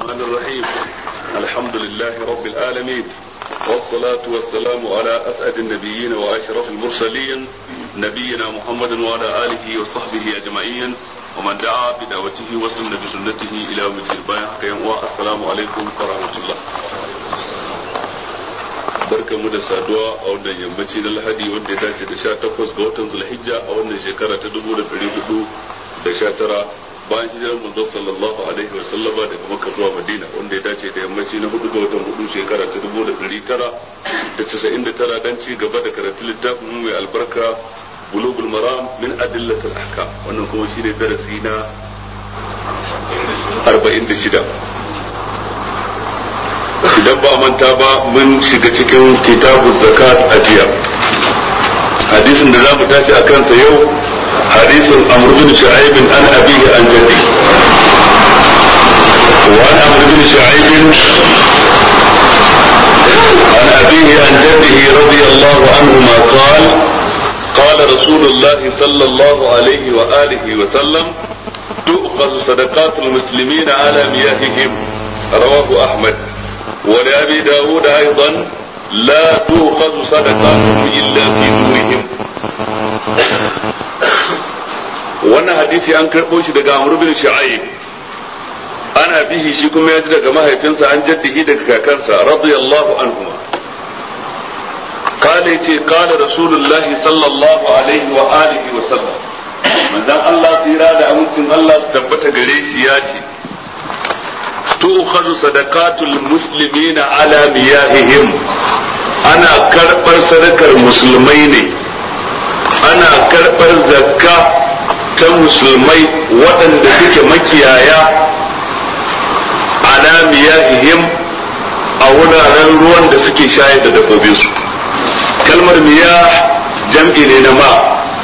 الرحمن الرحيم الحمد لله رب العالمين والصلاة والسلام على أسعد النبيين وأشرف المرسلين نبينا محمد وعلى آله وصحبه أجمعين ومن دعا بدعوته وسن بسنته إلى يوم الدين والسلام عليكم ورحمة الله barka mu da saduwa a wannan yammaci na lahadi wanda ya dace da sha takwas ga watan zulhijja a wannan shekara ta dubu da ɗari hudu da sha tara bayan hijirar manzo sallallahu alaihi wa sallama daga makka zuwa madina wanda ya dace da yammaci na hudu ga watan hudu shekara ta dubu da ɗari tara da casa'in da tara dan ci gaba da karatun littafin mai albarka bulugul maram min adillatul ahkam wannan kuma shine darasi na arba'in da shida idan ba manta ba mun shiga cikin kitabun zakat a jiya hadisin da za mu tashi a kansa yau hadisin amr bin shu'aib an abihi an jaddi wa an amr bin shu'aib عن أبيه عن جده رضي الله عنهما قال قال رسول الله صلى الله عليه وآله وسلم تؤخذ صدقات المسلمين على مياههم رواه أحمد ولأبي داود أيضا لا تؤخذ صدقاتهم إلا في دورهم wannan hadisi an karɓo shi daga Amr bin Shu'aib ana bihi shi kuma ya ji daga mahaifinsa an jaddihi daga kakansa radiyallahu anhuma قال يتي قال رسول الله صلى الله عليه وآله وسلم من ذا الله تيرا دا أمتن الله تبت قريش ياتي تؤخذ صدقات المسلمين على مياههم أنا كربر صدق المسلمين أنا كربر زكاة musulmai waɗanda suke makiyaya ala miyahihim a wuraren ruwan da suke shayar da dabbobinsu kalmar miyah jam'i ne na ma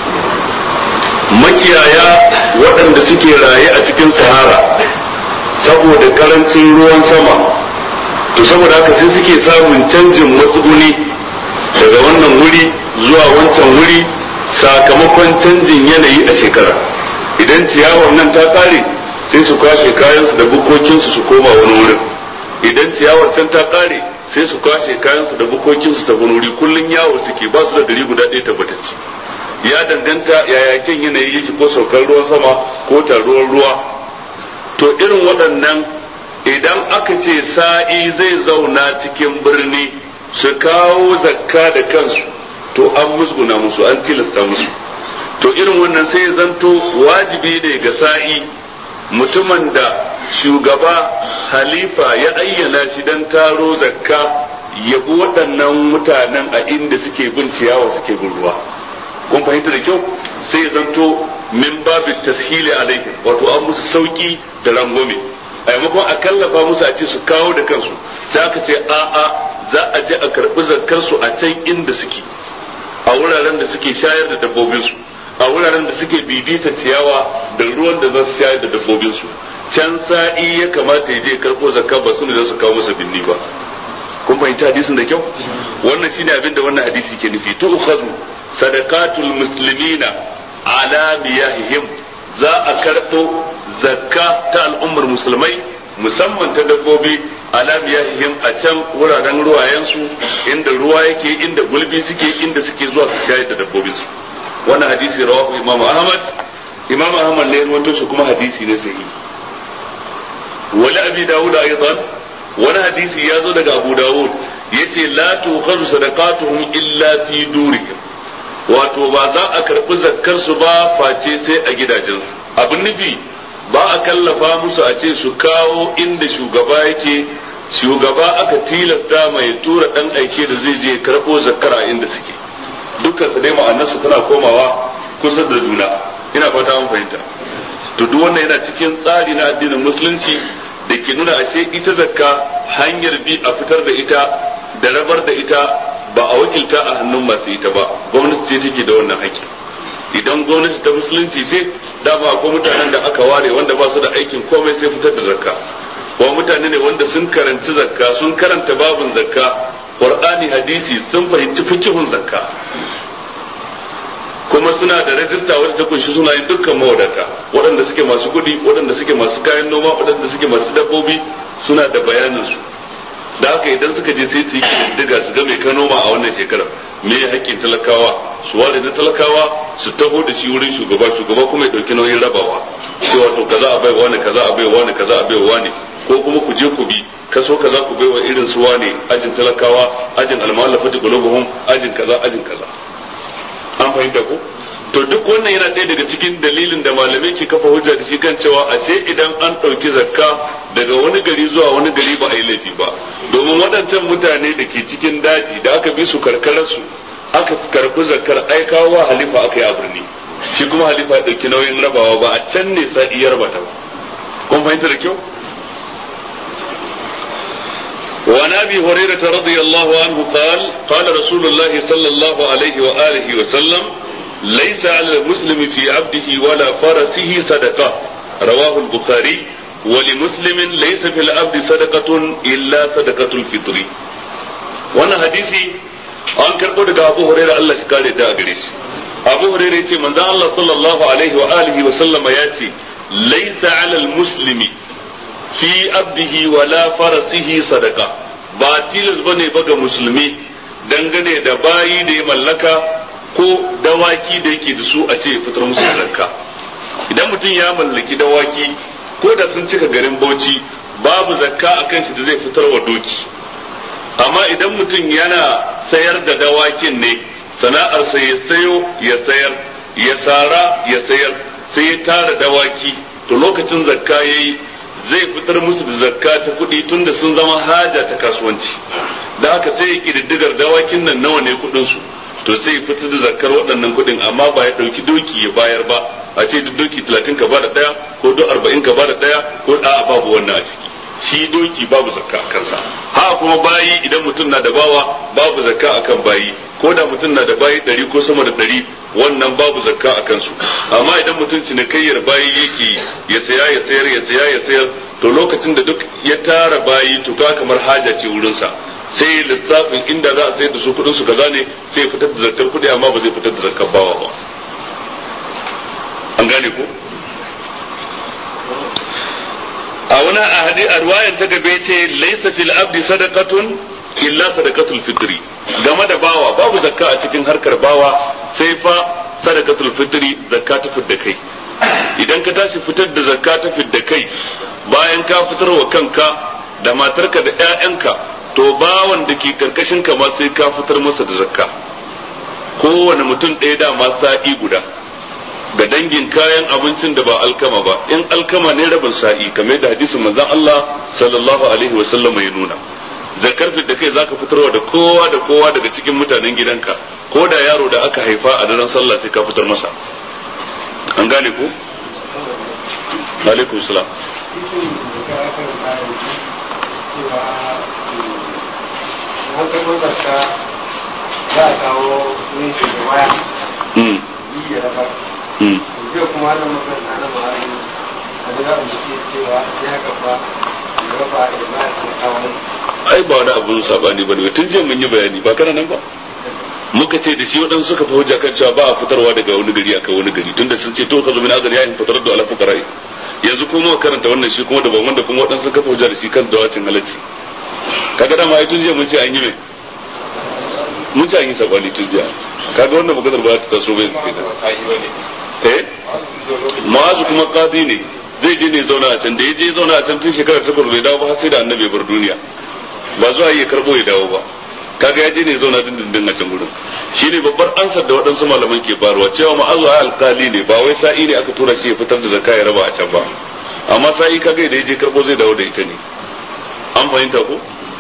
makiyaya waɗanda suke raye a cikin sahara saboda karancin ruwan sama to saboda haka sai suke samun canjin matsuguni daga wannan wuri zuwa wancan wuri sakamakon canjin yanayi a shekara idan ciyawar nan ta kare sai su kwashe kayansu da bukokinsu su koma wani wurin idan ciyawar can ta kare sai su kwashe kayansu da bukokinsu ta wani wuri kullun yawo suke ba su da gari guda ɗaya tabbatacce ya danganta yaya kyan yanayi yake ko saukar ruwan sama ko taruwar ruwa to irin waɗannan idan aka ce sa'i zai zauna cikin birni su kawo zakka da kansu to an musguna musu an tilasta musu to irin wannan sai zanto wajibi ne ga sa'i mutumin da shugaba halifa ya ayyana shi don taro zakka ya bi waɗannan mutanen a inda suke bin ciyawa suke bin ruwa kun fahimta da kyau sai ya zanto min babu tashili alaihim wato an musu sauki da rangwame a maimakon a kallafa musu a ce su kawo da kansu sai aka ce a'a za a je a karɓi zakkar su a can inda suke a wuraren da suke shayar da dabbobinsu a wuraren da suke bibita ciyawa da ruwan da za su shayar da dabbobinsu can sa'i ya kamata ya je karɓo zakka ba su ne za su kawo masa binni ba kun fahimci hadisin da kyau wannan shine abin da wannan hadisi ke nufi tu ukhadhu sadaqatul muslimina ala miyahihim za a karɓo zakka ta al'ummar musulmai musamman ta dabbobi ala miyahihim a can wuraren ruwayensu inda ruwa yake inda gulbi suke inda suke zuwa su shayar da dabbobinsu wannan hadisi rawahu imam ahmad imam ahmad ne rawaito shi kuma hadisi ne sahihi wala abi dawud aidan wani hadisi ya zo daga abu dawud yace la tukhadhu sadaqatuhum illa fi durihim wato ba za a karbi zakkar su ba face sai a gidajensu abin nufi ba a kallafa musu a ce su kawo inda shugaba yake shugaba aka tilasta mai tura dan aike da zai je karbo zakkar a inda suke dukkan su dai ma'anarsu tana komawa kusa da juna ina fata mun fahimta to duk wannan yana cikin tsari na addinin musulunci da ke nuna ashe ita zakka hanyar bi a fitar da ita da rabar da ita ba a wakilta a hannun masu ita ba gwamnati ce take da wannan haƙƙi idan gwamnati ta musulunci ce dama akwai mutanen da aka ware wanda ba su da aikin komai sai fitar da zakka kuma mutane ne wanda sun karanci zakka sun karanta babin zakka qur'ani hadisi sun fahimci fikihun zakka kuma suna da rajista wadda ta kunshi sunayen dukkan mawadata waɗanda suke masu kuɗi waɗanda suke masu kayan noma waɗanda suke masu dabbobi suna da bayanin su da haka idan suka je sai su yi kididdiga su ga mai ka noma a wannan shekarar me ya haƙƙin talakawa su ware na talakawa su taho da shi wurin shugaba shugaba kuma ya ɗauki nauyin rabawa cewa to kaza a baiwa ne kaza a baiwa ne kaza a baiwa ne ko kuma ku je ku bi kaso kaza ku baiwa irin su wane ajin talakawa ajin almalafati qulubuhum ajin kaza ajin kaza an fahimta ko to duk wannan yana ɗaya daga cikin dalilin da malamai ke kafa hujja da shi kan cewa a ce idan an ɗauki zakka daga wani gari zuwa wani gari ba a yi laifi ba domin waɗancan mutane da ke cikin daji da aka bi su karkararsu aka karɓi zakkar aikawa wa halifa aka yi a birni shi kuma halifa ya ɗauki nauyin rabawa ba a can ne sa'i ya rabata ba kun fahimta da kyau وعن ابي هريره رضي الله عنه قال قال رسول الله صلى الله عليه واله وسلم ليس على المسلم في عبده ولا فرسه صدقه رواه البخاري ولمسلم ليس في العبد صدقه الا صدقه الفطر وانا حديثي an karɓo daga abu huraira Allah shi kare da gare shi abu huraira yace manzo Allah sallallahu alaihi wa alihi wa sallama yace laysa alal muslimi fi abdihi wala farasihi sadaka ba tilas bane ba ga musulmi dangane da bayi da ya mallaka ko dawaki da yake da su a ce fitar musu zakka idan mutum ya mallaki dawaki ko da sun cika garin bauchi babu zakka akan shi da zai fitar wa doki amma idan mutum yana sayar da dawakin ne sana'arsa ya sayo ya sayar ya sara ya sayar sai ya tara dawaki to lokacin zakka yayi zai fitar musu da zakka ta kuɗi tunda sun zama haja ta kasuwanci da haka sai ya kididdigar dawakin nan nawa ne kuɗin su to sai ya fitar da zakkar waɗannan kuɗin amma ba ya ɗauki doki ya bayar ba a ce duk doki talatin ka bada ɗaya ko duk arba'in ka bada ɗaya ko a'a babu wannan a ciki shi doki babu zakka a kansa ha kuma bayi idan mutum na da bawa babu zakka akan bayi ko da mutum na da bayi ɗari ko sama da ɗari wannan babu zakka a kansu amma idan mutum cinikayyar bayi yake ya saya ya sayar ya saya ya sayar to lokacin da duk ya tara bayi to ka kamar haja ce wurinsa sai lissafin inda za a sayar da su kuɗin su kaza ne sai ya fitar da zakkar kuɗi amma ba zai fitar da zakkar bawa ba an gane ko a wani ahadi a ruwayan ta gabe ce laisa fil abdi sadaqatun illa sadaqatul fitri game da bawa babu zakka a cikin harkar bawa sai fa sadaqatul fitri zakka ta fidda kai idan ka tashi fitar da zakka ta fidda kai bayan ka fitar wa kanka da matarka da ƴaƴanka to bawan da ke karkashin ka ma sai ka fitar masa da zakka kowane mutum ɗaya dama sa'i guda ga dangin kayan abincin da ba alkama ba in alkama ne rabin sa'i kamar da hadisin manzon Allah sallallahu alaihi wasallam ya nuna zakar da kai zaka fitarwa da kowa da kowa daga cikin mutanen gidanka ko da yaro da aka haifa a daren sallah sai ka fitar masa an gane ko alaikum salam za a kawo ne da waya yi da rabar zai kuma da mutum na na ma'ari a da zaɓin da ke cewa ya kafa da rafa da ma ya kawo ai ba wani abun sabani ba ne tun jiya mun yi bayani ba kana nan ba muka ce da shi waɗansu suka fi hujja kan cewa ba a fitarwa daga wani gari aka wani gari tunda sun ce to ka zo min azar yayin fitar da alafu karai yanzu kuma karanta wannan shi kuma daban wanda kuma waɗansu suka fi hujja da shi kan dawacin halacci kaga dama ai tun jiya mun ce an yi mai mun ce an yi sabani tun jiya kaga wannan maganar ba ta taso bai eh ma'azu kuma qadi ne zai je ne zauna a can da ya je zauna a can tun shekara takwas bai dawo ba har sai da annabi bar duniya ba zuwa yi karbo ya dawo ba kaga ya je ne zauna dindindin a can gurin shine babbar ansar da waɗansu malaman ke barwa cewa ma'azu ai alkali ne ba wai sa'i ne aka tura shi ya fitar da zakka ya raba a can ba amma sa'i kaga da ya je karbo zai dawo da ita ne an fahimta ko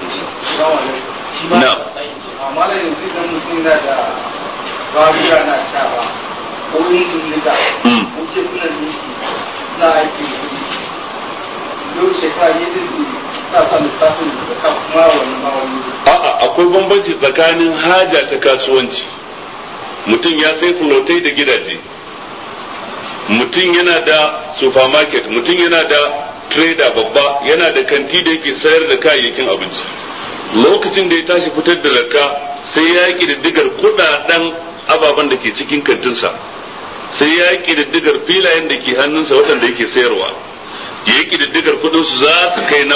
na amma da yanzu idan mutum na da babura na shawa ko injin nika ko ce kuna miki na aiki yau shekara ne da sa sa littafin da ka kuma wani ma wani a'a akwai bambanci tsakanin haja ta kasuwanci mutum ya sai fulotai da gidaje mutum yana da supermarket mutum yana da trader babba yana da kanti da yake sayar da kayayyakin abinci lokacin da ya tashi fitar da zakka sai ya yi diddigar kudaden ababen da ke cikin kantinsa sai ya yi diddigar filayen da ke hannunsa waɗanda yake sayarwa ya yi diddigar kudinsu za su kai nawa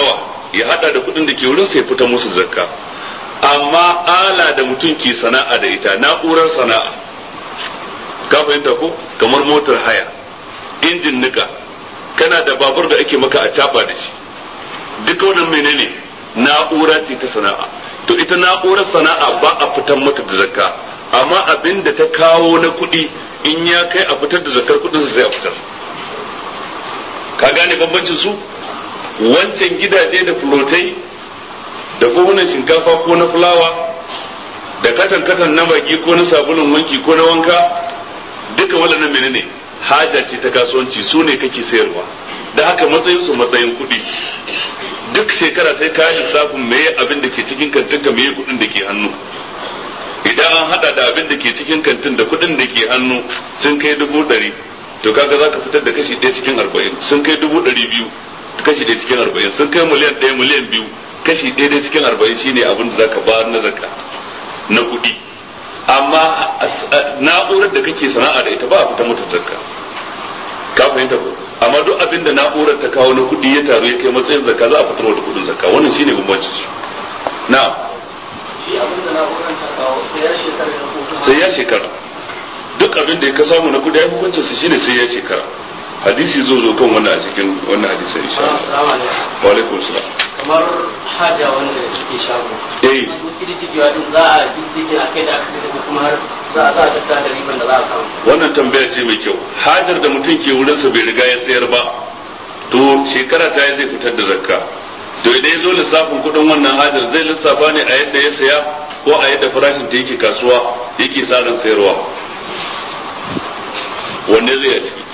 ya hada da kuɗin da ke wurin sai fita musu zakka amma ala da mutum ke sana'a da ita na'urar sana'a ka fahimta ko kamar motar haya injin nika kana da babur da ake maka a caba da shi duka wannan menene na'ura ce ta sana'a to ita na'urar sana'a ba a fitar mata da zakka amma abin da ta kawo na kuɗi in ya kai a fitar da zakkar kuɗin sai a fitar ka gane bambancin su wancan gidaje da fulotai da kohunan shinkafa ko na fulawa da katan katan na baki ko na sabulun wanki ko na wanka duka waɗannan menene haja ce ta kasuwanci su ne kake sayarwa da haka matsayin su matsayin kuɗi duk shekara sai ka lissafin meye abin da ke cikin kantin ka meye kuɗin da ke hannu idan an hada da abin da ke cikin kantin da kuɗin da ke hannu sun kai dubu ɗari to kaga za ka fitar da kashi ɗaya cikin arba'in sun kai dubu ɗari biyu kashi ɗaya cikin arba'in sun kai miliyan ɗaya miliyan biyu kashi ɗaya ɗaya cikin arba'in shine abin da za ka bayar na zakka na kuɗi amma na'urar da kake sana'a da ita ba a fita mata zakka ka fahimta ko amma duk abin da na'urar ta kawo na kuɗi ya taru ya kai matsayin zakka za a fitar da kuɗin zakka wannan shine bambancin su na'am shi abin da na'urar ta kawo sai ya shekara da kuma sai ya shekara duk abin da ya ka samu na kuɗi ya hukuncin su shine sai ya shekara hadisi zo zo kan wannan a cikin wannan hadisin insha Allah Assalamu alaikum. wa alaikum salam kamar haja wanda suke shago eh kididdigewa din za a kididdige a kai da aka sai da kuma har za a za a tattara da riban da za a samu wannan tambaya ce mai kyau hajar da mutum ke wurinsa bai riga ya sayar ba to shekara ta yi zai fitar da zakka to idan ya zo lissafin kuɗin wannan hajar zai lissafa ne a yadda ya saya ko a yadda farashin ta yake kasuwa yake sa ran sayarwa wanne zai a ciki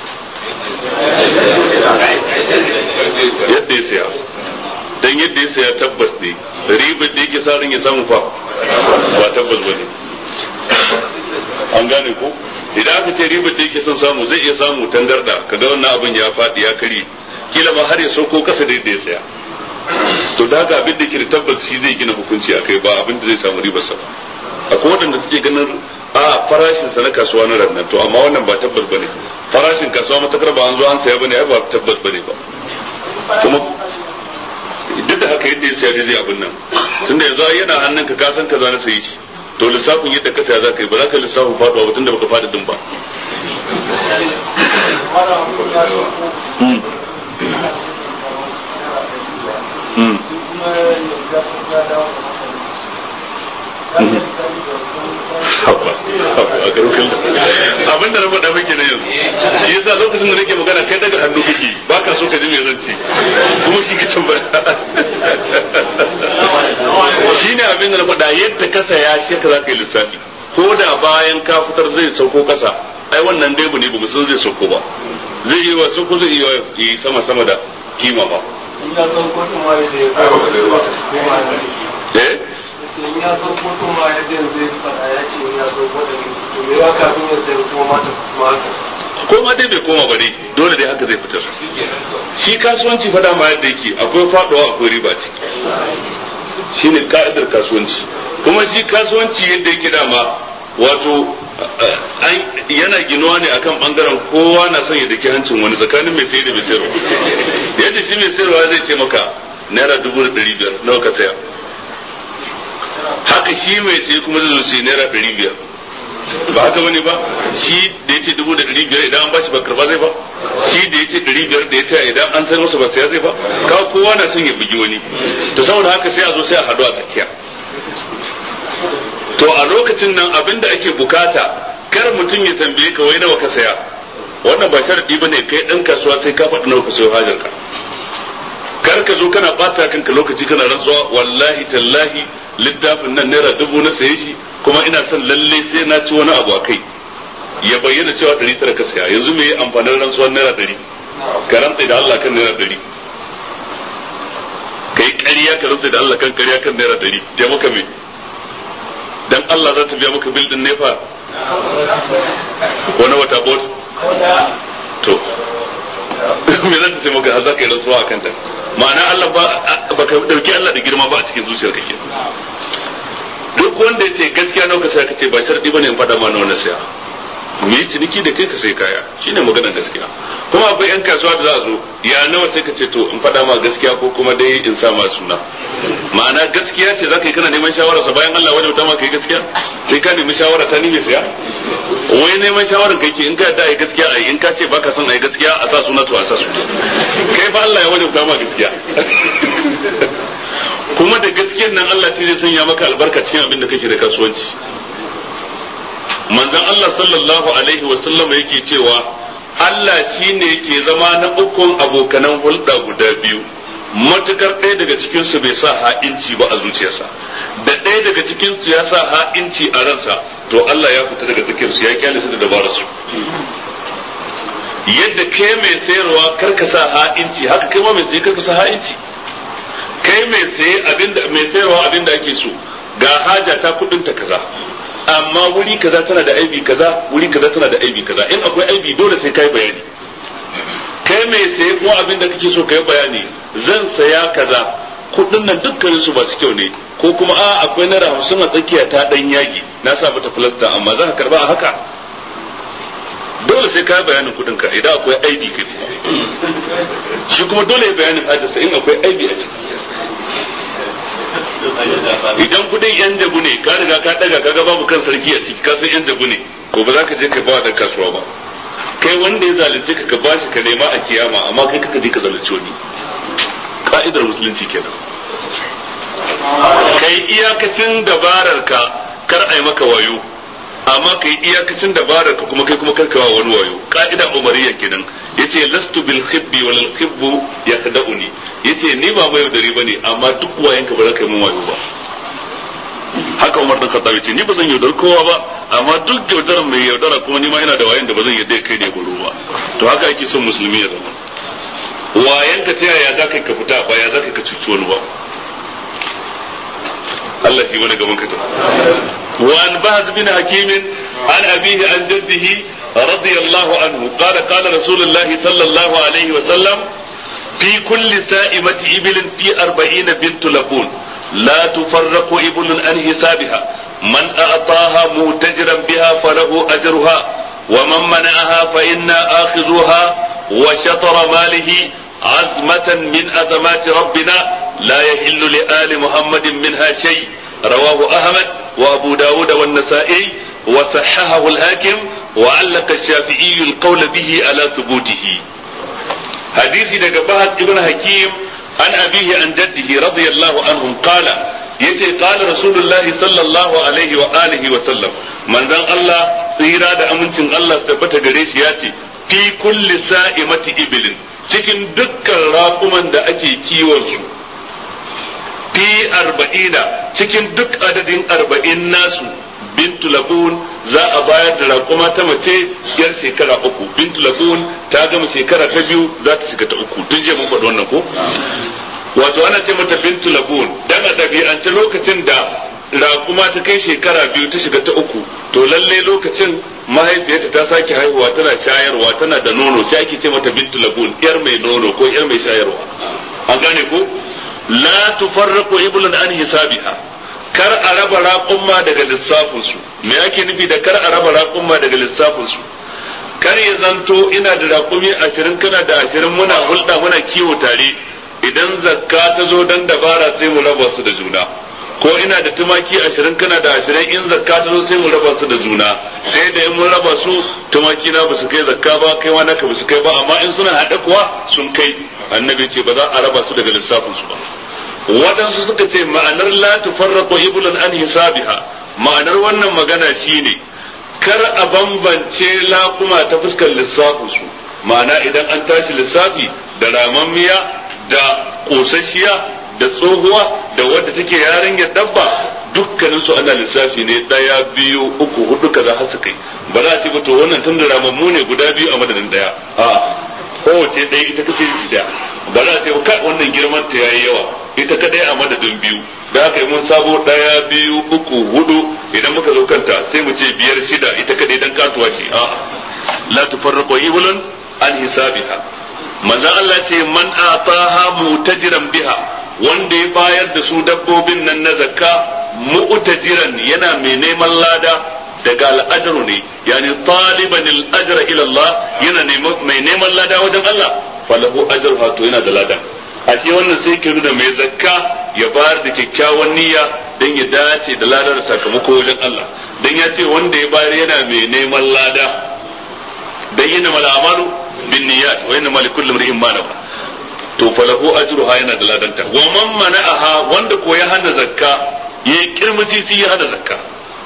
yadda ya saya dan yadda ya saya tabbas ne ribar da yake sa ran ya samu fa ba tabbas ba ne an gane ko idan aka ce ribar da yake son samu zai iya samu tangarda kaga wannan abin ya faɗi ya kare kila ma har ya sauko kasa da yadda ya tsaya to da haka abin da ke da tabbas shi zai gina hukunci a kai ba abin da zai samu ribar sa ba akwai waɗanda suke ganin a farashin sa na kasuwa na rannan to amma wannan ba tabbas bane farashin kasuwa matakar ba an zo an saya bane ai ba tabbas bane ba kuma duk da haka yadda ya saya zai abin nan tunda yanzu ai yana hannunka ka san kaza na sayi shi to lissafin yadda ka saya za ka yi ba za ka lissafin faduwa ba tunda baka fada din ba Mm. Mm. Haba, haba, a garufin abin da na faɗa miki na yanzu shi yasa lokacin da nake magana kai daga hannu kake ba ka so ka ji mai zanci kuma shi ka tambaya shi ne abin da na faɗa yadda ka saya shi ka za ka yi lissafi ko da bayan ka fitar zai sauko kasa ai wannan dai ne ba mu san zai sauko ba zai yi wa sauko zai iya yi sama sama da kima ba in ya san kotun ma yadda ya kawo eh in ya san kotun ma yadda zai faɗa ya ce in ya san kotun to me ya kafin ya sayar kuma mata kuma haka ko ma dai bai koma ba dai dole dai haka zai fitar shi kasuwanci fada ma yadda yake akwai faɗuwa akwai riba ciki shine ka'idar kasuwanci kuma shi kasuwanci yadda yake dama wato an yana ginuwa ne akan bangaren kowa na son ya daki hancin wani tsakanin mai sayar da mai sayarwa yadda shi mai sayarwa zai ce maka naira dubu da ɗari biyar nawa ka saya haka shi mai saye kuma zai zo sai naira ɗari biyar ba haka bane ba shi da yace dubu da ɗari biyar idan an bashi ba karba zai ba shi da yace ɗari biyar da yace idan an san masa ba saya zai ba ka kowa na son ya bugi wani to saboda haka sai a zo sai a haɗu a tsakiya to a lokacin nan abin da ake bukata kar mutum ya tambaye ka wai nawa ka saya wannan ba sharadi bane kai dan kasuwa sai ka faɗi nawa ka sayo hajar ka kar ka zo kana bata kanka lokaci kana rantsuwa wallahi tallahi littafin nan naira dubu na saye shi kuma ina son lalle sai na ci wani abu a kai ya bayyana cewa ɗari tara ka saya yanzu me amfanin rantsuwar naira ɗari ka rantsa da Allah kan naira ɗari ka yi ƙarya ka rantsa da Allah kan ƙarya kan naira ɗari ya maka me dan Allah za ta biya maka bil din nefa ko na wata bot to me za ta sai maka za ka yi rantsuwa akan ta ma'ana Allah ba ba ka dauki Allah da girma ba a cikin zuciyar kake duk wanda ya ce gaskiya nawa ka saya ka ce ba sharadi bane in faɗa ma nawa na saya mu yi ciniki da kai ka sai kaya shine maganar gaskiya kuma akwai yan kasuwa da za a zo ya nawa sai ka ce to in faɗa ma gaskiya ko kuma dai in sa ma suna ma'ana gaskiya ce za ka yi kana neman shawara sa bayan Allah wajen ma kai gaskiya sai ka nemi shawara ta ni mai siya wai neman shawarar kai ke in ka yadda ai gaskiya ai in ka ce baka son ai gaskiya a sa suna to a sa suna kai fa Allah ya wajen ma gaskiya kuma da gaskiyar nan Allah ce zai sanya maka albarka cikin abin da kake da kasuwanci manzon Allah sallallahu alaihi wa sallam yake cewa Allah shi ne ke zama na ukun abokanan hulɗa guda biyu matukar ɗaya daga cikinsu bai sa ha'inci ba a zuciyarsa da ɗaya daga cikinsu ya sa ha'inci a ransa to Allah ya fita daga cikinsu ya kyale su da dabararsu yadda kai mai sayarwa karka sa ha'inci haka kai ma mai saye karka sa ha'inci kai mai saye abinda mai sayarwa abinda ake so ga haja ta kudin ta kaza amma wuri kaza tana da aibi kaza wuri kaza tana da aibi kaza in akwai aibi dole sai kai bayani kai mai saye kuma abin da kake so kai bayani zan saya kaza kudin nan dukkanin su masu kyau ne ko kuma a akwai naira hamsin a tsakiya ta dan yagi na sa mata filasta amma za ka karba a haka dole sai kai bayanin kudin ka idan akwai aibi ka shi kuma dole ya bayanin hajarsa in akwai aibi a ciki idan kudin yan jabu ne ka riga ka daga kaga babu kan sarki a ciki ka san yan jabu ne ko ba za ka je ka ba da kasuwa ba kai wanda ya zalunce ka ka bashi ka nema a kiyama amma kai kaka je ka zalunce wani ka'idar musulunci kenan kai iyakacin dabarar ka kar ai maka wayo amma kai iyakacin dabarar ka kuma kai kuma karkawa wani wayo ka'ida umariya kenan yace lastu bil khibbi wal khibbu yakhda'uni yace ni ba mai yaudari bane amma duk wayanka ba za ka yi mun wayo ba haka Umar dan Khattab yace ni ba zan yaudar kowa ba amma duk yaudar mai yaudara kuma ni ma ina da wayan da ba zan yarda kai ne goro ba to haka yake son musulmi ya zama wayan ka ta yaya zaka ka fita ba ya zaka ka cuci wani ba Allah shi wani gaban ka ta wa an bahz bin hakim an abihi an jaddihi radiyallahu anhu qala qala rasulullahi sallallahu alaihi wa sallam في كل سائمة إبل في أربعين بنت لبون لا تفرق إبل عن حسابها من أعطاها متجرا بها فله أجرها ومن منعها فإنا آخذوها وشطر ماله عزمة من أزمات ربنا لا يحل لآل محمد منها شيء رواه أحمد وأبو داود والنسائي وصححه الحاكم وعلق الشافعي القول به على ثبوته hadisi daga Bahad ibn Hakim an abihi an jaddihi radiyallahu anhum qala yace qala rasulullahi sallallahu alaihi wa alihi wa sallam manzon Allah tsira da amincin Allah tabbata gare shi yace fi kulli sa'imati ibilin cikin dukkan raƙuman da ake kiwon su fi arba'ina cikin duk adadin arba'in nasu bintu labun za a bayar da raƙuma ta mace yar shekara uku bintu labun ta gama shekara ta biyu za ta shiga ta uku tun je mun faɗi wannan ko wato ana ce mata bintu labun dan a ɗabi'ance lokacin da raƙuma ta kai shekara biyu ta shiga ta uku to lalle lokacin mahaifiyarta ta sake haihuwa tana shayarwa tana da nono sai ake ce mata bintu labun yar mai nono ko yar mai shayarwa an gane ko la tufarraqu iblun an hisabiha kar a raba raƙumma daga lissafinsu me ake nufi da kar a raba raƙumma daga lissafinsu kar ya zanto ina da raƙumi ashirin kana da ashirin muna hulɗa muna kiwo tare idan zakka ta zo dan dabara sai mu raba su da juna ko ina da tumaki ashirin kana da ashirin in zakka ta zo sai mu raba su da juna sai da in mun raba su tumaki na basu kai zakka ba kai wa naka basu kai ba amma in suna haɗe kuwa sun kai annabi ce ba za a raba su daga lissafinsu ba waɗansu suka ce ma'anar la tufarraqu iblun an hisabiha ma'anar wannan magana shine kar a bambance laƙuma ta fuskar lissafin su ma'ana idan an tashi lissafi da ramammiya da ƙosasshiya da tsohuwa da wadda take yarinyar dabba dukkanin su ana lissafi ne ɗaya biyu uku hudu kaza har su kai ba za a ce ba to wannan tun da ramammu ne guda biyu a madadin ɗaya a kowace ɗaya ita take da ba za a ce kai wannan girman ta yayi yawa ita kadai a madadin biyu da haka yi mun sabo daya biyu uku hudu idan muka zo kanta sai mu ce biyar shida ita kadai dan katuwa ce a la tufarraqu iblan an hisabiha manzo Allah ce man ataha mutajiran biha wanda ya bayar da su dabbobin nan na zakka mu'tajiran yana mai neman lada daga al'ajaru ne yani taliban al'ajra ila Allah yana mai neman lada wajen Allah falahu ajruha to yana da ladan a ce wannan sai ke nuna mai zakka ya bayar da kyakkyawan niyya dan ya dace da ladar sakamako wajen Allah dan ya ce wanda ya bayar yana mai neman lada dan yana mal amalu bin niyyat wa inna likulli imrin ma nawa to falahu ajruha yana da ladanta wa man mana'aha wanda ko ya hana zakka yayi kirmiti sai ya hana zakka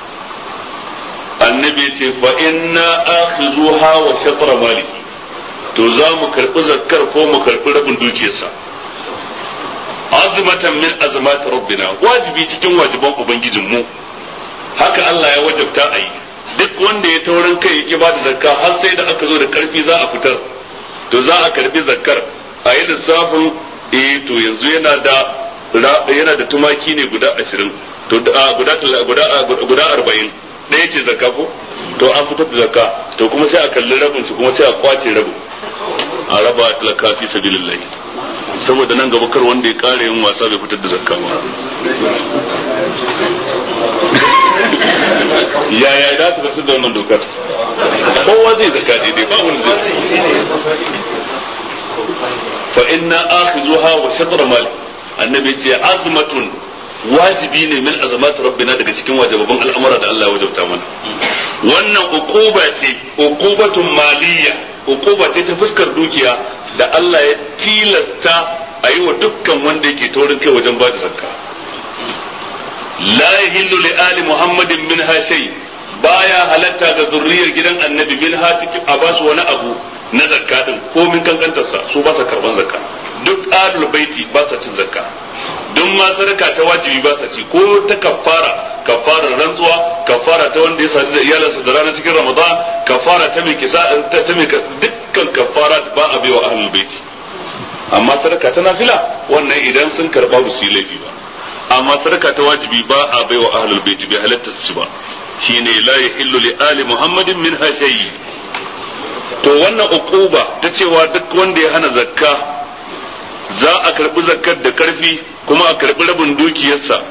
annabi ce fa inna akhizuha wa shatra mali to za mu karbi zakkar ko mu karbi rabin dukiyarsa azmatan min azmat rabbina wajibi cikin wajiban ubangijin mu haka Allah ya wajabta a yi duk wanda ya taurin kai ya ba da zakka har sai da aka zo da karfi za a fitar to za a karbi zakkar a yi lissafin eh to yanzu yana da yana da tumaki ne guda ashirin to guda guda arba'in ɗaya ce zakka ko to an fitar da zakka to kuma sai a kalli rabin su kuma sai a kwace rabin a raba talaka fi sabilillahi saboda nan gaba kar wanda ya kare yin wasa bai fitar da zakka ba yaya za su fitar da wannan dokar kowa zai zakka daidai ba wani zai fa inna akhizuha wa shatr mal annabi ce azmatun wajibi ne min azamat rabbina daga cikin wajibaban al'amura da Allah ya wajabta mana wannan uquba ce uqubatun maliyya uquba ce ta fuskar dukiya da Allah ya tilasta a yi wa dukkan wanda yake taurin kai wajen ba da zakka la yahillu li ali muhammadin min shay baya halatta ga zurriyar gidan annabi min ha cikin a basu wani abu na zakka din ko min kankantarsa su ba sa karban zakka duk alul baiti ba sa cin zakka duk ma sadaka ta wajibi ba sa ci ko ta kafara kafarar rantsuwa kafara ta wanda ya sadu da iyalansa da ranar cikin ramadan kafara ta mai kisa ta mai dukkan kafara ba a baiwa ahlul baiti amma sadaka ta nafila wannan idan sun karba ba su yi laifi ba amma sadaka ta wajibi ba a baiwa ahlul baiti bai halatta su ci ba shine la yahillu li ali muhammadin min hashayi to wannan uquba ta cewa duk wanda ya hana zakka za a karbi zakkar da karfi kuma a karbi rabin dukiyarsa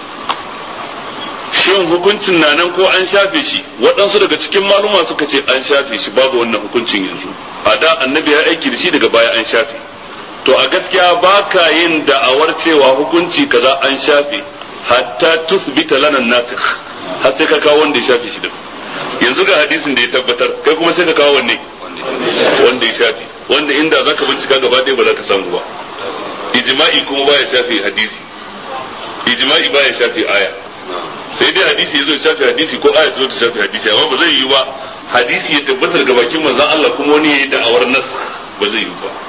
shin hukuncin na nan ko an shafe shi waɗansu daga cikin maluma suka ce an shafe shi babu wannan hukuncin yanzu a da annabi ya aiki da shi daga baya an shafe to a gaskiya ba ka yin da'awar cewa hukunci kaza an shafe hatta tusbita lana nasikh har sai ka kawo wanda ya shafe shi da yanzu ga hadisin da ya tabbatar kai kuma sai ka kawo wanne wanda ya shafe wanda inda zaka bincika gaba ɗaya ba za ka samu ba ijma'i kuma baya shafe hadisi ijma'i baya shafe aya sai dai hadisi ya zo ya shafe hadisi ko aya ta zo ta shafe hadisi amma ba zai yi ba hadisi ya tabbatar ga bakin manzon Allah kuma wani ya yi da'awar nas ba zai yi ba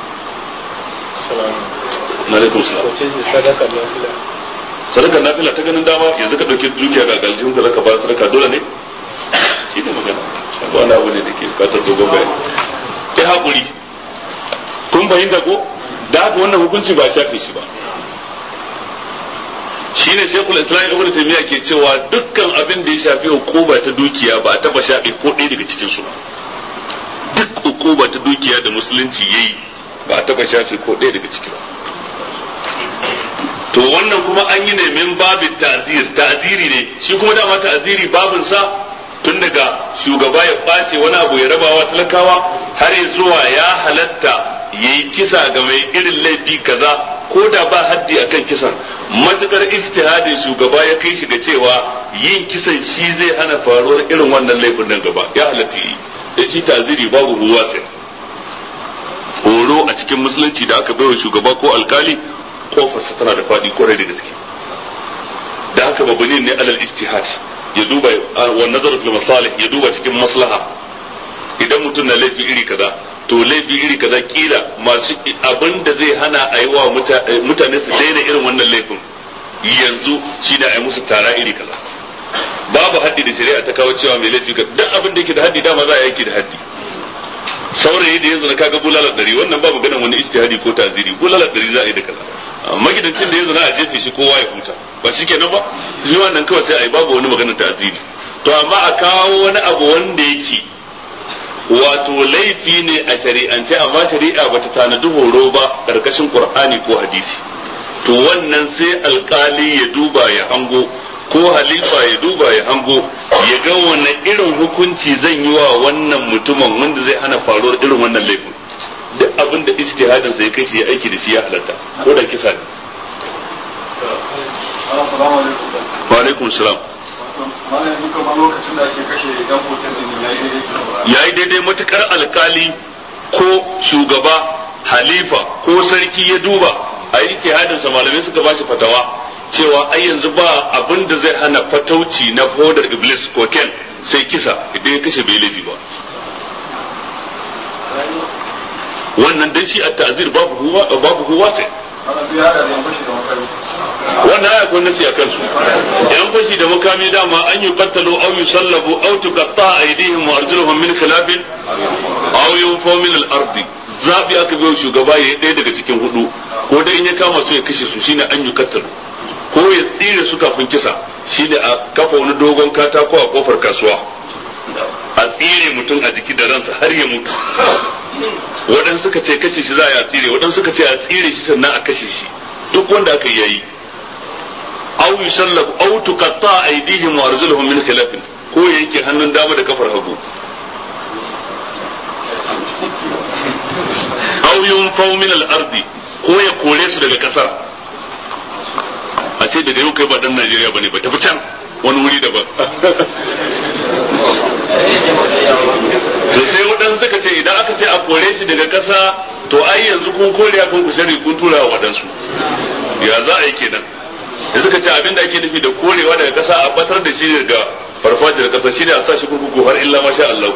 na alaikum salam sadaka nafila sadaka nafila ta ganin dama yanzu ka dauki dukiya ga galjihun ka zaka ba sadaka dole ne shi ne magana ba wani abu ne da ke bukatar dogon bayani sai hakuri kun fahimta ko da haka wannan hukunci ba shafe shi ba shine shekul islam ibn taymiya ke cewa dukkan abin da ya shafi hukuma ta dukiya ba taba shafe ko ɗaya daga cikin su ba duk hukuma ta dukiya da musulunci yayi ba taba shafe ko ɗaya daga ciki ba to wannan kuma an yi ne min babin ta'zir ta'ziri ne shi kuma dama ta'ziri babin sa tun daga shugaba ya ɓace wani abu ya rabawa talakawa har zuwa ya halatta yayi kisa ga mai irin laifi kaza ko da ba haddi akan kisan matukar ijtihadin shugaba ya kai shi ga cewa yin kisan shi zai hana faruwar irin wannan laifin nan gaba ya halatta yi da shi ta'ziri babu ruwa sai horo a cikin musulunci da aka baiwa shugaba ko alkali kofarsa tana da faɗi kwarai da gaske da haka babani ne alal ijtihad ya duba wa nazar fil masalih ya duba cikin maslaha idan mutum na laifi iri kaza to laifi iri kaza kila masu abin da zai hana a yi wa mutane su daina irin wannan laifin yanzu shine a yi musu tara iri kaza babu haddi da shari'a ta kawo cewa mai laifi duk abin da yake da haddi dama za a yi aiki da haddi saurayi da yanzu na kaga bulalar dari wannan ba maganar wani ijtihadi ko taziri bulalar dari za a yi da kaza magidancin da yanzu na a jefe shi kowa ya huta ba shi kenan ba shi wannan kawai sai a yi babu wani maganar taziri to amma a kawo wani abu wanda yake wato laifi ne a shari'ance amma shari'a bata tanadi horo ba karkashin qur'ani ko hadisi to wannan sai alkali ya duba ya hango ko halifa ya duba ya hango ya ga wani irin hukunci zan yi wa wannan mutumin wanda zai hana faruwar irin wannan laifin duk abin da ijtihadin sai kai shi ya aiki da shi ya halatta ko da kisa ne wa alaikum salam ya yi daidai matukar alkali ko shugaba halifa ko sarki ya duba a yi sa malamai suka ba shi fatawa cewa ai yanzu ba abin da zai hana fatauci na hodar iblis ko ken sai kisa idan ya kashe bai laifi ba wannan dan shi a ta'zir babu huwa babu huwa sai wannan aya kun nasi akan su yan fashi da makami dama an yi qattalu aw yusallabu aw tuqatta aydihim wa arjuluhum min khilafin aw yunfaw min al-ard zabi aka biyo shugaba yayi ɗaya daga cikin hudu ko dai in ya kama su ya kashe su shine an yi qattalu ko ya tsire su kafin kisa shine a kafa wani dogon katako a kofar kasuwa a tsire mutum a jiki da ransa har ya mutu waɗansu suka ce kashe shi za a tsire waɗansu suka ce a tsire shi sannan a kashe shi duk wanda aka yayi aw yusallab aw tuqatta aydihim wa arjuluhum min khilaf ko yake hannun dama da kafar hagu aw yunfaw min al-ardi ko ya kore su daga kasar a ce daga yau kai ba dan Najeriya bane ba tafi can wani wuri daban to sai waɗansu suka ce idan aka ce a kore shi daga ƙasa to ai yanzu kun kore a kun kushari kun tura wa waɗansu ya za a yi kenan da suka ce abin da ake nufi da korewa daga ƙasa a batar da shi daga farfajiyar ƙasa shi ne a sa shi kurkuku har illa masha Allah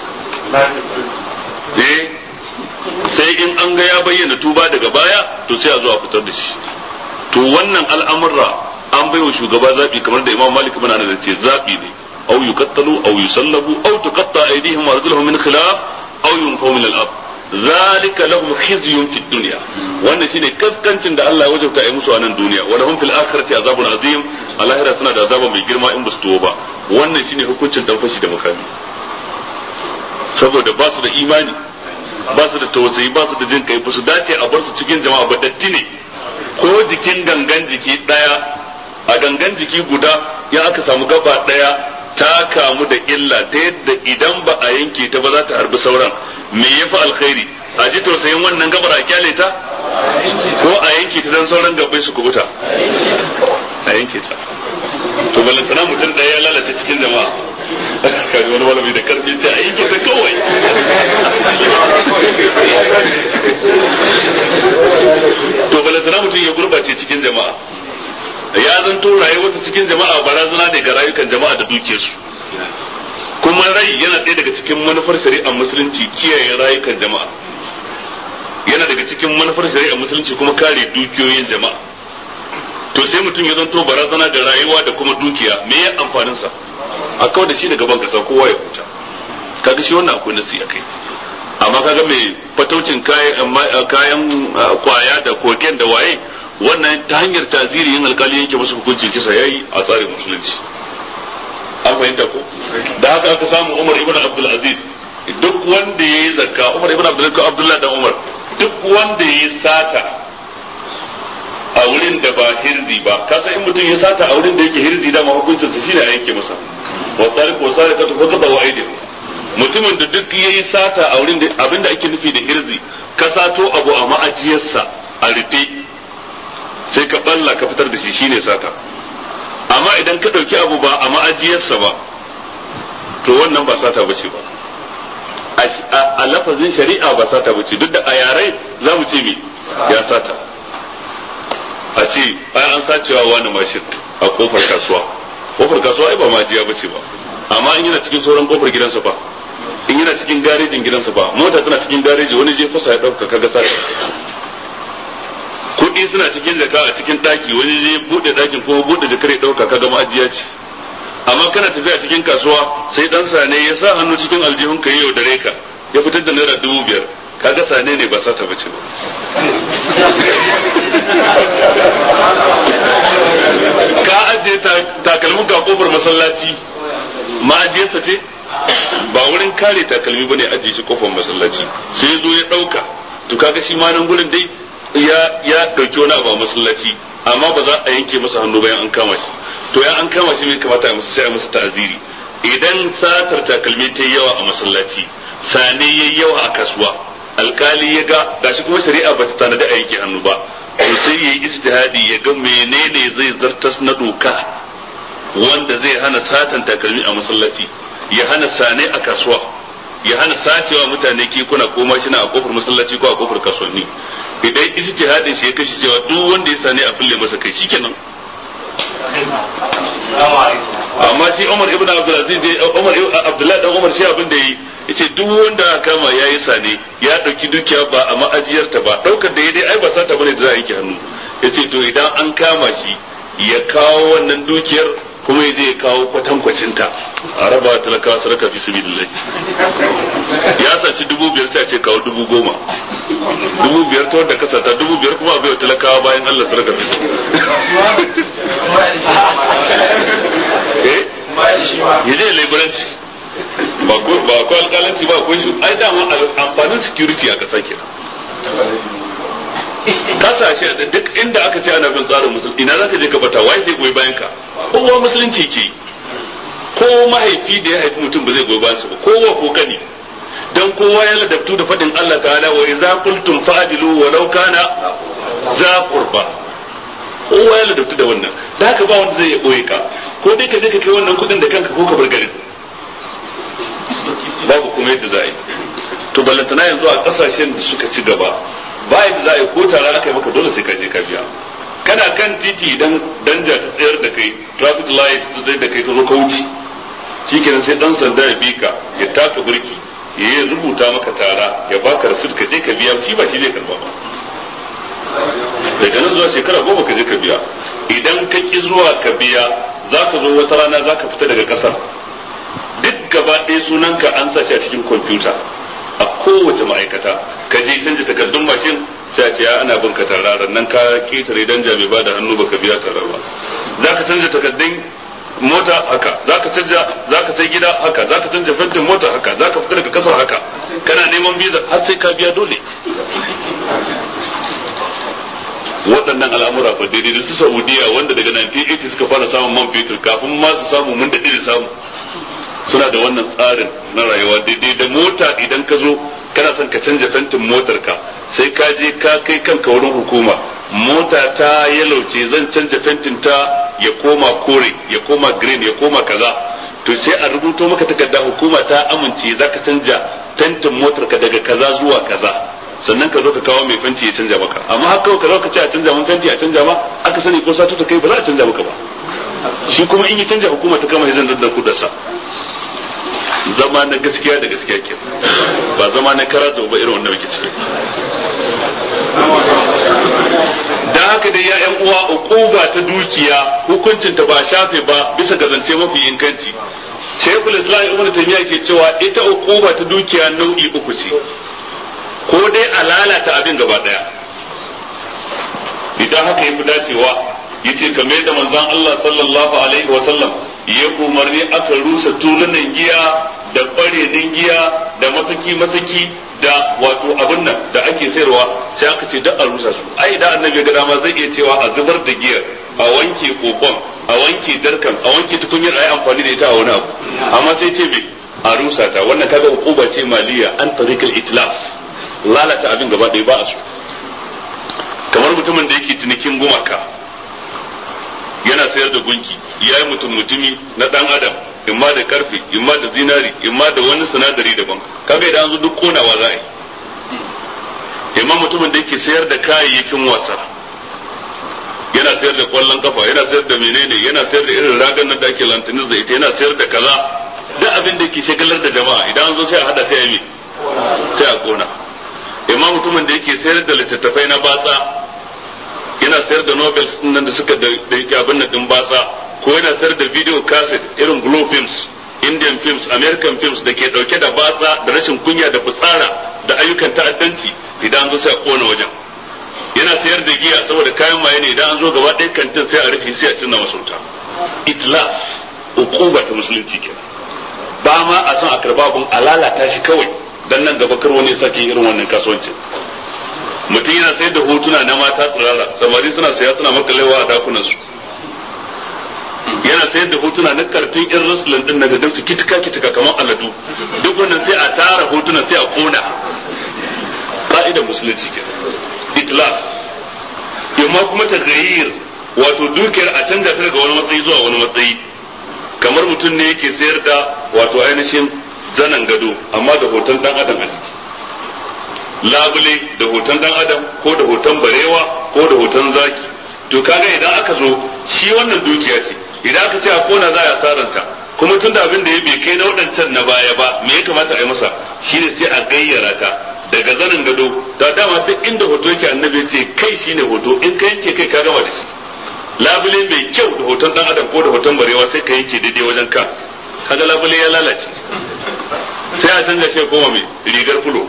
eh sai in an ga ya bayyana tuba daga baya to sai a zo a fitar da shi to wannan al'amurra an bai wa shugaba zaɓi kamar da imam malik bin anas ce zaɓi ne أو يقتلوا أو يسلبوا أو تقطع أيديهم وأرجلهم من خلاف أو ينفوا من الأرض ذلك لهم خزي في الدنيا wannan shine kaskancin da Allah ya wajabta yi musu a nan duniya wa lahum fil akhirati azabun azim a lahira suna da azaba mai girma in basu tuwo ba wannan shine hukuncin dan fashi da makami saboda ba su da imani ba su da tausayi ba su da jin kai ba su dace a bar su cikin jama'a ba datti ne ko jikin gangan jiki daya a gangan jiki guda ya aka samu gaba daya ta kamu da illa ta yadda idan ba a yanke ta ba za ta harbi sauran me ya fi alkhairi a ji tausayin wannan gabar a kyale ta ko a yanke ta don sauran gabai su kubuta a yanke ta to balantana mutum ɗaya ya lalata cikin jama'a kai wani malami da karfi ce a yanke ta kawai to balantana mutum ya gurbace cikin jama'a ya zanto rayuwarsa cikin jama'a barazana ne ga rayukan jama'a da dukiyarsu kuma rai yana ɗaya daga cikin manufar shari'ar musulunci kiyaye rayukan jama'a yana daga cikin manufar shari'ar musulunci kuma kare dukiyoyin jama'a to sai mutum ya zanto barazana ga rayuwa da kuma dukiya me ya amfanin sa a kawai da shi daga ban kasa kowa ya huta kaga shi wannan akwai nasi akai amma kaga mai fataucin kayan kayan kwaya da koken da waye wannan ta hanyar taziri yin alkali yanke musu hukuncin kisa yayi a tsarin musulunci an fahimta ko da haka aka samu Umar ibn Abdul Aziz duk wanda yayi zakka Umar ibn Abdul Abdullah da Umar duk wanda yayi sata a wurin da ba hirzi ba kasa in mutum ya sata a wurin da yake hirzi da ma hukuncin sa shine a yanke masa wa sariq wa sariqatu faqad wa aydihim mutumin da duk yayi sata a wurin da abinda ake nufi da hirzi ka sato abu a ma'ajiyarsa a rufe sai ka balla ka fitar da shi shine sata amma idan ka ɗauki abu ba a ma'ajiyarsa ba to wannan ba sata bace ba a lafazin shari'a ba sata bace duk da a yare za mu ce me ya sata a ce ai an sacewa wani mashin a kofar kasuwa kofar kasuwa ai ba ma'ajiya bace ba amma in yana cikin sauran kofar gidansa ba in yana cikin garejin gidansa ba mota tana cikin gareji wani je fasa ya ɗauka kaga sata kuɗi suna cikin jaka a cikin ɗaki wani zai buɗe ɗakin kuma buɗe jakar ya ɗauka kaga ma'ajiya ce amma kana tafiya cikin kasuwa sai ɗan sane ya sa hannu cikin aljihun ka yau da reka ya fitar da naira dubu biyar kaga sane ne ba sata bace ba ka ajiye takalmin ka kofar masallaci ma'ajiyarsa ce ba wurin kare takalmi bane ajiye shi kofar masallaci sai zo ya ɗauka to kaga shi ma nan gurin dai ya ya dauki wani abu a masallaci amma ba za a yanke masa hannu bayan an kama shi to ya an kama shi mai kamata a masa sai a masa ta'aziri idan satar takalmi ta yawa a masallaci sane yayi yawa a kasuwa alkali ya ga gashi kuma shari'a ba ta tanada a yanke hannu ba to sai yayi ijtihadi ya ga menene zai zartas na doka wanda zai hana satan takalmi a masallaci ya hana sane a kasuwa ya hana sacewa mutane kekuna ko mashina a kofar masallaci ko a kofar kasuwanni idan ijtihadin shi ya kashi cewa duk wanda ya sane a fille masa kai shikenan amma shi Umar ibn Abdulaziz Umar Abdullahi dan Umar shi abin da yi yace duk wanda kama yayi sane ya dauki dukiya ba a ma'ajiyarta ba daukar da dai ai ba sata bane da za a yi hannu yace to idan an kama shi ya kawo wannan dukiyar kuma ya je ya kawo kwatankwacinta a raba talakawa sadaka fi sabilillah ya saci dubu biyar sai a ce kawo dubu goma dubu biyar ta wanda kasa ta dubu biyar kuma a bai talakawa bayan Allah sadaka fi eh ya je laiburanci ba ko ba ko alƙalanci ba ko shi ai dama amfanin security a ƙasa kenan kasashe da duk inda aka ce ana bin tsarin musulunci ina zaka je ka bata wai zai goyi bayan ka kowa musulunci ke ko mahaifi da ya haifi mutum ba zai goyi bayan sa ba kowa ko kani dan kowa ya ladabtu da fadin Allah ta'ala wa idza qultum fa'dilu walau kana za qurba kowa ya ladabtu da wannan da haka ba wanda zai ya boye ka ko dai ka je ka kai wannan kudin da kanka ko ka bar garin babu kuma yadda za a yi to ballantana yanzu a kasashen da suka ci gaba ba yadda za a yi ko tare aka yi maka dole sai ka je ka biya kana kan titi idan danja ta tsayar da kai traffic light ta tsayar da kai ta zo ka wuce shikenan sai dan sanda ya bi ka ya taka birki ya yi rubuta maka tara ya baka rasul ka je ka biya shi ba shi zai karba ba daga nan zuwa shekara goma ka je ka biya idan ka ki zuwa ka biya za ka zo wata rana za ka fita daga kasar duk gaba ɗaya sunanka an sa shi a cikin kwamfuta a kowace ma'aikata ka je canja takardun mashin sai a ce ya ana bin ka tararar nan ka ketare dan jami ba da hannu baka biya tarar ba za ka canja takardun mota haka za ka canja za ka sai gida haka za ka canja fentin mota haka za ka fita daga kasar haka kana neman biza har sai ka biya dole waɗannan al'amura fa daidai da su saudiya wanda daga 1980 suka fara samun man fetur kafin ma su samu mun daɗe da samu suna da wannan tsarin na rayuwa daidai da mota idan ka zo kana son ka canja fentin motar ka sai ka je ka kai kanka wurin hukuma mota ta yalauce zan canja fentin ta ya koma kore ya koma green ya koma kaza to sai a rubuto maka takarda hukuma ta amince za ka canja fentin motar ka daga kaza zuwa kaza sannan ka zo ka kawo mai fenti ya canja maka amma haka ka zo ka ce a canja mun fenti a canja ma aka sani ko satu ta kai ba za a canja maka ba shi kuma in yi canja hukuma ta kama hizan da kudarsa zama na gaskiya da gaskiya ke ba zama na kara ba irin wanda muke ciki da haka da ya yan uwa uquba ta dukiya hukuncin ta ba shafe ba bisa ga zance mafi inganci shaykhul islam ibn taymiya ke cewa ita uquba ta dukiya nau'i uku ce ko dai a lalata abin gaba daya idan haka yafi dacewa yace kamar yadda manzon Allah sallallahu alaihi wa sallam ya umarni aka rusa tulunan giya da barenin giya da masaki masaki da wato abin nan da ake sayarwa sai aka ce duk a rusa su ai da annabi ga dama zai iya cewa a zubar da giya a wanke kokon a wanke darkan a wanke tukunyar ayi amfani da ita a wani abu amma sai ce me a rusa ta wannan kaga hukuma ce maliya an tariqal itlaf lalata abin gaba ɗaya ba a so kamar mutumin da yake cinikin gumaka yana sayar da gunki ya yi mutum mutumi na dan adam imma da karfe imma da zinari imma da wani sinadari daban kaga idan an zo duk konawa za a yi imma mutumin da yake sayar da kayayyakin wasa yana sayar da kwallon kafa yana sayar da menene yana sayar da irin ragan nan da ake lantanis da ita yana sayar da kaza duk abin da yake shagalar da jama'a idan an zo sai a hada sai a yi sai a kona imma mutumin da yake sayar da littattafai na batsa yana sayar da nobel nan da suka da yake abin nan din batsa ko yana sayar da video cassette irin glow films indian films american films da ke dauke da batsa da rashin kunya da fitsara da ayyukan ta'addanci idan an zo sai a kona wajen yana sayar da giya saboda kayan maye ne idan an zo gaba ɗaya kantin sai a rufe sai a cinna masauta itlaf uquba ta musulunci kenan ba ma a son a karba abun a lalata shi kawai dan nan gaba kar wani sake irin wannan kasuwancin mutum yana sayar da hotuna na mata tsirara samari suna saya suna makalewa a dakunan su sayar da hotuna na kartun in rasulun din daga su kitika kitika kamar aladu duk wannan sai a tara hotuna sai a kona ka'idar musulunci ke itlaq yamma kuma tagayyir wato dukiyar a canja ta daga wani matsayi zuwa wani matsayi kamar mutum ne yake sayar da wato ainihin zanen gado amma da hoton dan adam a ciki labule da hoton dan adam ko da hoton barewa ko da hoton zaki to kaga idan aka zo shi wannan dukiya ce idan aka ce a kona za a saranta kuma tun da abin da ya bai kai na waɗancan na baya ba me ya kamata a yi masa shine sai a gayyara ta daga zanin gado da dama duk inda hoto yake annabi ce kai shine hoto in ka yanke kai ka gama da shi labule mai kyau da hoton dan adam ko da hoton barewa sai ka yanke daidai wajen ka kaga labule ya lalace sai a canza shi koma mai rigar fulo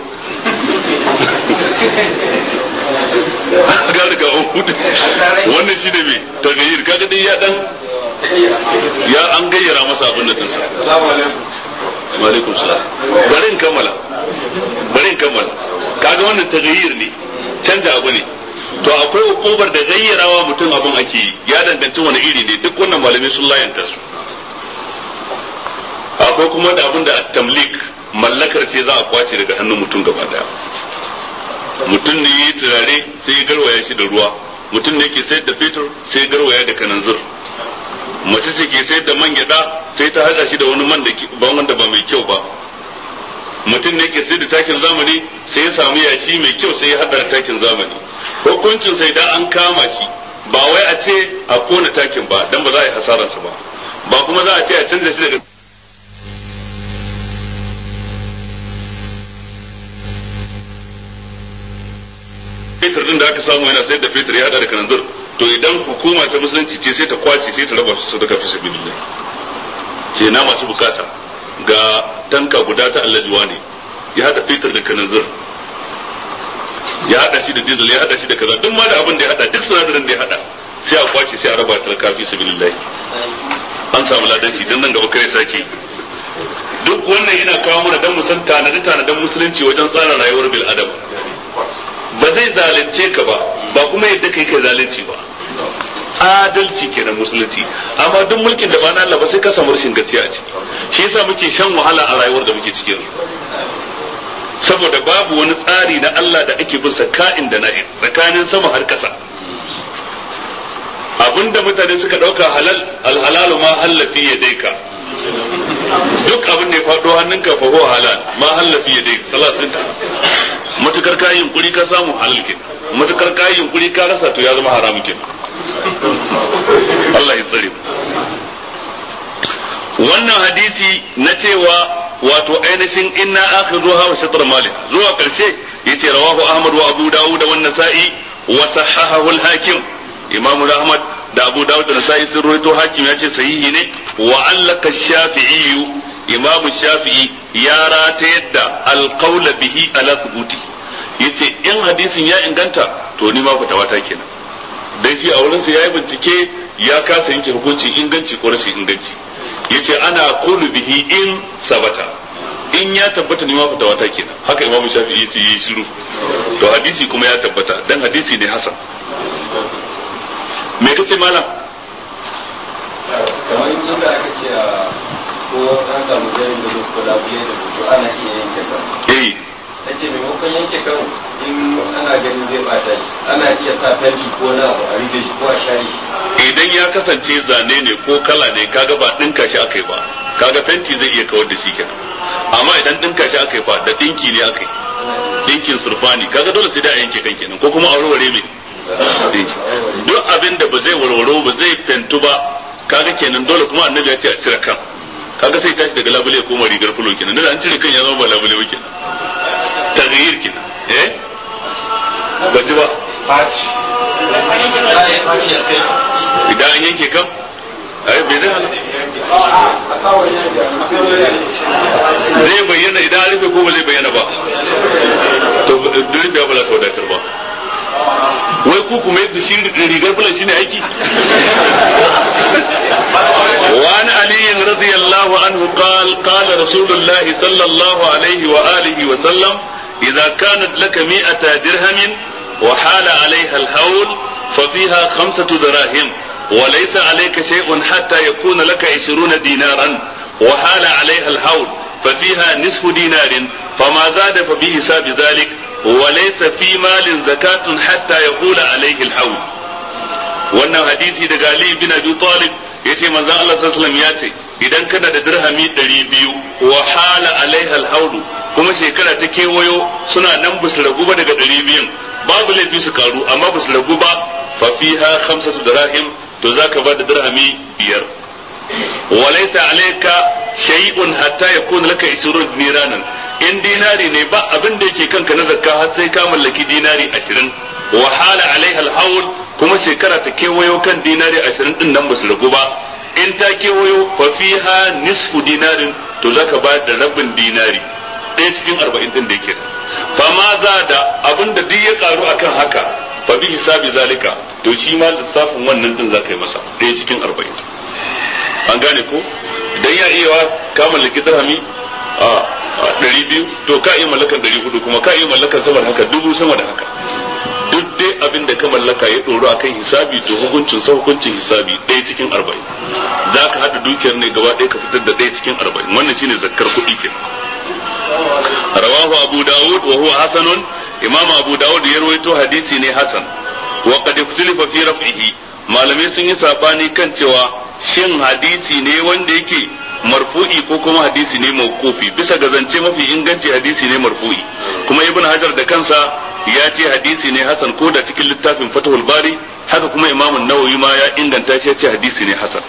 ga daga hudu wannan shi ne mai tagayyir kaga dai ya dan ya an gayyara masa abin da kansa wa alaikum salam bari in kammala bari in kammala kaga wannan tagayyir ne canza abu ne to akwai hukumar da gayyarawa mutum abin ake yi ya danganci wani iri ne duk wannan malamai sun layanta su akwai kuma da abin da tamlik mallakar ce za a kwace daga hannun mutum gaba daya mutum ne yi turare sai ya garwaya shi da ruwa mutum ne ke sayar da fetur sai ya garwaya da kananzir mace ce ke sayar da man gyada sai ta haɗa shi da wani man da wanda ba mai kyau ba mutum ne ke sayar da takin zamani sai ya samu yashi mai kyau sai ya haɗa da takin zamani hukuncin sai da an kama shi ba wai a ce a kona takin ba dan ba za a yi hasararsa ba ba kuma za a ce a canza shi daga fetur din da aka samu yana sayar da fetur ya hada da kananzir to idan hukuma ta musulunci ce sai ta kwace sai ta raba su sadaka fi sabilillah ce na masu bukata ga tanka guda ta allajuwa ne ya hada fetur da kananzir ya hada shi da diesel ya hada shi da kaza duk ma da abin da ya hada duk sinadarin da ya hada sai a kwace sai a raba talaka fi sabilillah an samu ladan shi dan nan gaba kare sake duk wannan yana kawo mana dan mu san tanadi tanadan musulunci wajen tsara rayuwar bil adam ba zai zalunce ka ba ba kuma yadda kai kai zalunci ba adalci kenan musulunci amma duk mulkin da ba na Allah ba sai ka samu rashin gaskiya a ciki shi yasa muke shan wahala a rayuwar da muke cikin saboda babu wani tsari na Allah da ake bin ka'in da na'in tsakanin sama har kasa abinda mutane suka dauka halal alhalalu ma hallafi ya daika duk abin da ya faɗo hannunka fa huwa halal ma hallafi ya daika salasin matukar kayan yunkuri ka samu halal ke matukar kayan yunkuri ka rasa to ya zama haramu ke Allah ya tsare wannan hadisi na cewa wato ainihin inna akhidhuha wa shatr malik zuwa karshe yace rawahu ahmad wa abu dawud wa an-nasa'i wa sahahahu al-hakim imam ahmad da abu dawud da nasa'i sun rawaito hakim yace sahihi ne wa allaka shafi'i imam shafi'i ya rata yadda alqaula bihi ala thubuti yace in hadisin ya inganta to ni ma fatawa ta kenan dan shi a wurin sa yayi bincike ya kasa yanke hukunci inganci ko rashin inganci yace ana qulu bihi in sabata in ya tabbata ni ma fatawa ta kenan haka imam shafi'i yace yi shiru to hadisi kuma ya tabbata dan hadisi ne hasan me kace malam kamar inda aka ce ko an samu jari da ko da buye da to ana iya yanke kan eh nace maimakon yanke kan in ana ganin zai bata shi ana iya sa fenti ko na abu a rufe shi ko a share shi idan ya kasance zane ne ko kala ne kaga ba dinka shi akai ba kaga fenti zai iya kawar da shi kenan amma idan dinka shi akai fa da dinki ne akai dinkin surfani kaga dole sai da a yanke kan kenan ko kuma a warware mai duk abin da ba zai warwaro ba zai fentu ba kaga kenan dole kuma annabi ya ce a cire kan kaga sai tashi daga labule ya koma rigar fulo kenan da an cire kan ya zama ba labule ba kenan taghyir kenan eh ba ji ba faci faci a kai idan an yanke kan ai bai zai hana zai bayyana idan an rufe ko ba zai bayyana ba to durin da ba za ta wadatar ba wai ku kuma yadda shi rigar fulan shine aiki وعن علي رضي الله عنه قال قال رسول الله صلى الله عليه وآله وسلم إذا كانت لك مئة درهم وحال عليها الهول ففيها خمسة دراهم وليس عليك شيء حتى يكون لك عشرون دينارا وحال عليها الحول ففيها نصف دينار فما زاد فبحساب ذلك وليس في مال زكاة حتى يقول عليه الحول wannan hadisi daga Ali bin Abi Talib yace manzon Allah sallallahu alaihi wasallam ya ce idan kana da dirhami 200 wa hala alaiha alhaudu kuma shekara ta kewayo suna nan ba su ragu ba daga 200 babu laifi su karu amma ba su ragu ba fa fiha khamsatu dirahim to zaka ba da dirhami biyar وليس عليك شيء حتى يكون لك 20 دينارا in dinari ne ba abin da yake kanka na zakka har sai ka mallaki dinari 20 wa hala alaiha alhawl kuma shekara ta kewayo kan dinari 20 din nan ba su ragu ba in ta kewayo fa fiha nisfu dinarin to zaka ba da rabin dinari ɗaya cikin 40 din da yake fa ma za da abin da duk ya karu akan haka fa bi hisabi zalika to shi ma lissafin wannan din zaka yi masa ɗaya cikin 40 an gane ko idan ya iya ka mallaki dirhami a ɗari biyu to ka iya mallakan ɗari hudu kuma ka iya mallakan sama da haka dubu sama da haka duk dai abin da ka mallaka ya ɗoro a kan hisabi to hukuncin sa hukuncin hisabi ɗaya cikin arba'in za ka haɗa dukiyar ne gaba ɗaya ka fitar da ɗaya cikin arba'in wannan shine zakkar kuɗi ke rawahu abu dawud wa huwa hasanun imam abu dawud ya rawaito hadisi ne hasan wa qad ikhtalafa fi raf'ihi malamai sun yi sabani kan cewa shin hadisi ne wanda yake marfu'i ko kuma hadisi ne mawqufi bisa ga zance mafi inganci hadisi ne marfu'i kuma ibn hajar da kansa ya ce hadisi ne hasan ko da cikin littafin fatahul bari haka kuma imam nawawi ma ya inganta shi ya ce hadisi ne hasan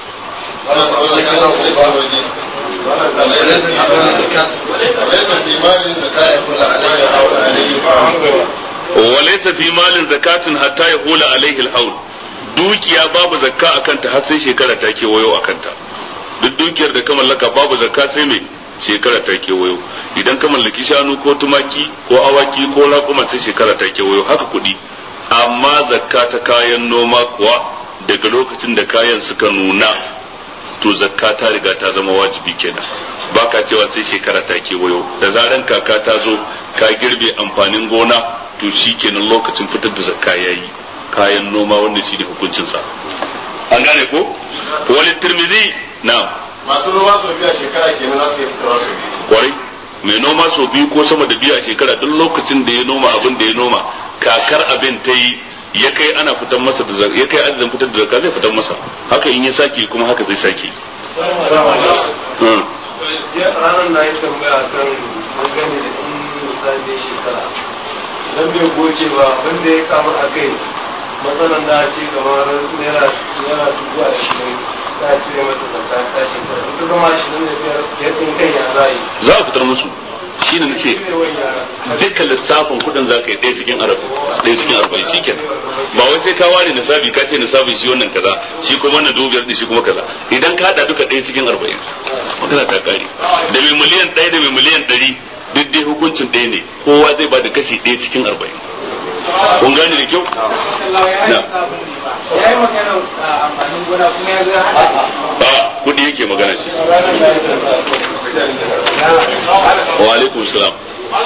وليس في مال زكاة حتى يقول عليه الحول dukiya babu zakka a kanta har sai shekara ta kewayo a kanta duk dukiyar da ka mallaka babu zakka sai mai shekara ta kewayo idan ka mallaki shanu ko tumaki ko awaki ko raƙuma sai shekara ta kewayo haka kuɗi amma zakka ta kayan noma kuwa daga lokacin da kayan suka nuna to zakka ta riga ta zama wajibi kenan baka cewa sai shekara ta kewayo da zaran kaka ta zo ka girbe amfanin gona to shi kenan lokacin fitar da zakka yayi kayan noma wanda shi ne hukuncinsa an gane ko wani tirmidhi na masu noma sau biyu a shekara kenan za su yi fitarwa sau biyu kwarai mai noma sau biyu ko sama da biyu a shekara duk lokacin da ya noma abin da ya noma kakar abin ta yi ya kai ana fitar masa da ya kai adadin fitar da zakka zai fitar masa haka in ya sake kuma haka zai sake ranar na yi tambaya kan dangane da in misali shekara dan bai goce ba wanda ya kama a kai matsalan da ce kamar naira naira dubu a shirin ta cire mata zakka ta shekara ita zama shirin da biyar ya tsin kai ya za yi za a fitar musu shi ne nace dukkan lissafin kudin za ka yi ɗaya cikin arabi ɗaya cikin arba'in shi kenan ba wai sai ka ware nisabi ka ce nisabin shi wannan kaza shi kuma wannan dubu biyar shi kuma kaza idan ka haɗa duka ɗaya cikin arba'in magana ta kare da mai miliyan ɗaya da mai miliyan ɗari duk dai hukuncin ɗaya ne kowa zai ba da kashi ɗaya cikin arba'in kun gane da kyau ya yi magana amfanin gona kuma ya ga hada ba kudi yake magana shi wa alaikum salam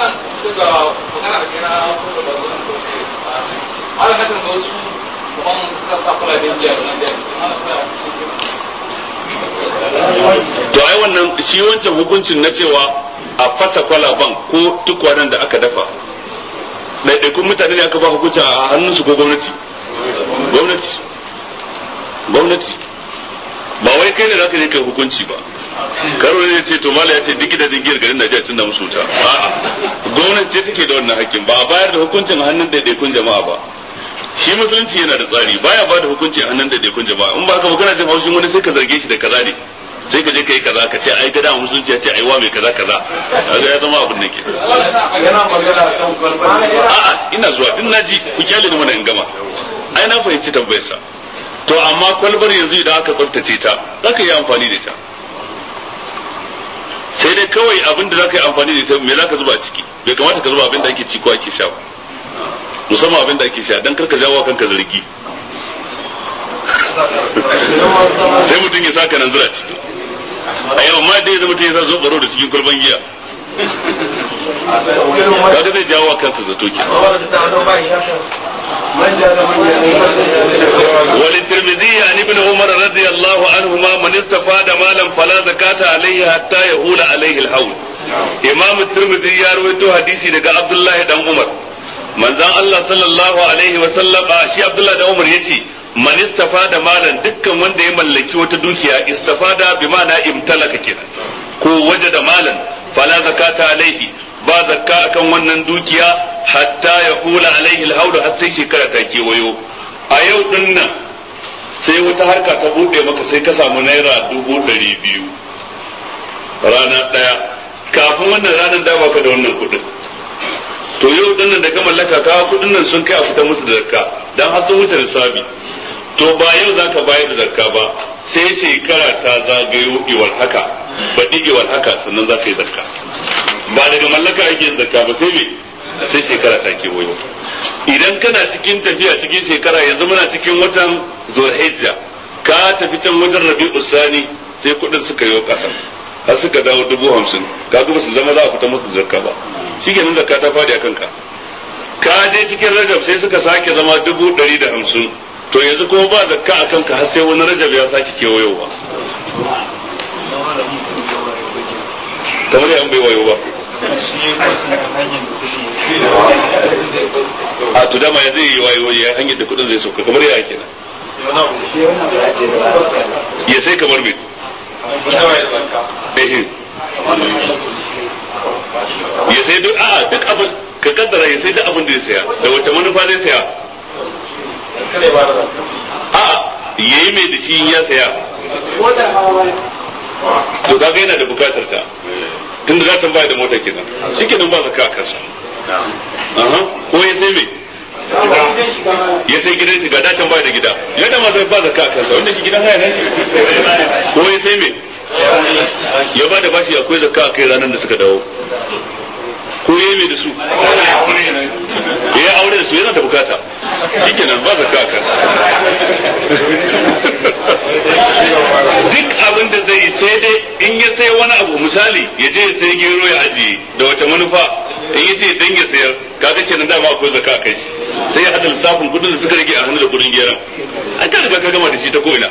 to ai wannan shi wancan hukuncin na cewa a fasa kwalaban ko tukwanen da aka dafa ɗaiɗaikun mutane ne aka ba hukunci a hannunsu ko gwamnati gwamnati gwamnati ba wai kai ne za ka je kai hukunci ba karo ne ce to mala ya ce duk gidajen giyar garin Najeriya sun da musu wuta a'a gwamnati ce take da wannan hakkin ba a bayar da hukuncin a hannun ɗaiɗaikun jama'a ba shi musulunci yana da tsari baya ba da hukunci a hannun ɗaiɗaikun jama'a in ba ka magana jin haushin wani sai ka zarge shi da kaza ne sai ka je ka yi kaza ka ce ai gada musulunci ya ce ai wa mai kaza kaza kaga ya zama abin da ke yana magana kan kwalkwal a'a ina zuwa din naji ku kyale ni mana in gama ai na fahimci tambayarsa to amma kwalbar yanzu idan aka tsaftace ta za ka yi amfani da ita sai dai kawai abin da za ka yi amfani da ita me za ka zuba a ciki bai kamata ka zuba abin da ake ci ko ake sha ba musamman abin da ake sha dan karka jawo kanka zargi sai mutum ya saka nan zura ciki a yau ma dai zama ta yi sa zo baro da cikin kwalban giya kaga zai jawo kansa zato ke manja da manya وللترمذي عن ابن عمر رضي الله عنهما من استفاد مالا فلا زكاة عليه حتى يهول عليه الحول إمام الترمذي يروي حديثي لك عبد الله بن عمر من ذا الله صلى الله عليه وسلم شي عبد الله بن عمر يتي man istafada malan dukkan wanda ya mallaki wata dukiya istafada bi ma'ana imtalaka kenan ko waje da malan fala zakata alaihi ba zakka akan wannan dukiya hatta ya hula alaihi alhaudu har sai shekara ta kewayo a yau din nan sai wata harka ta bude maka sai ka samu naira dubu ɗari biyu rana ɗaya kafin wannan ranar da baka da wannan kuɗin to yau din nan da ka mallaka ka kuɗin nan sun kai a fita musu da zakka dan har sun wuce lissafi to ba yau za ka bayar da zakka ba sai shekara ta zagayo iwar haka baɗi iwar haka sannan za ka yi zakka ba daga mallaka ake yin zakka ba sai me sai shekara ta kewayo idan kana cikin tafiya cikin shekara yanzu muna cikin watan zulhijja ka tafi can wajen rabi'u sani sai kuɗin suka yi ƙasa har suka dawo dubu hamsin ka ba su zama za a fita musu zakka ba shi kenan zakka ta faɗi a kanka ka je cikin rajab sai suka sake zama dubu ɗari da hamsin to yanzu kuma ba zakka a kanka har sai wani rajab ya sake kewayowa kamar yan bai wayo ba a to dama ya zai yi wayo ya hanyar da kudin zai sauka kamar ya kenan ya sai kamar me ya sai duk a duk abin ka kaddara ya sai duk abin da ya saya da wace manufa zai saya a yayi mai da shi ya saya to kaga yana da bukatar ta tunda za ta bayar da mota kenan shikenan ba zaka a kansa aha ko ya sai me ya sai gidan shiga da can bayar da gida ya da ma zai ba zaka a kansa wanda ke gidan haya nashi ko ya sai me ya ba da bashi akwai zakka a kai ranar da suka dawo ko ya mai da su ya aure da su yana da bukata shikenan ba zakka a kansa duk abin da zai sai dai in ya sai wani abu misali ya je ya sai gero ya ajiye da wata manufa in ya ce dan ya sayar kaga kenan dama akwai zakka a kai shi sai ya hada lissafin kudin da suka rage a hannu da kudin geron an ka riga ka gama da shi ta ko'ina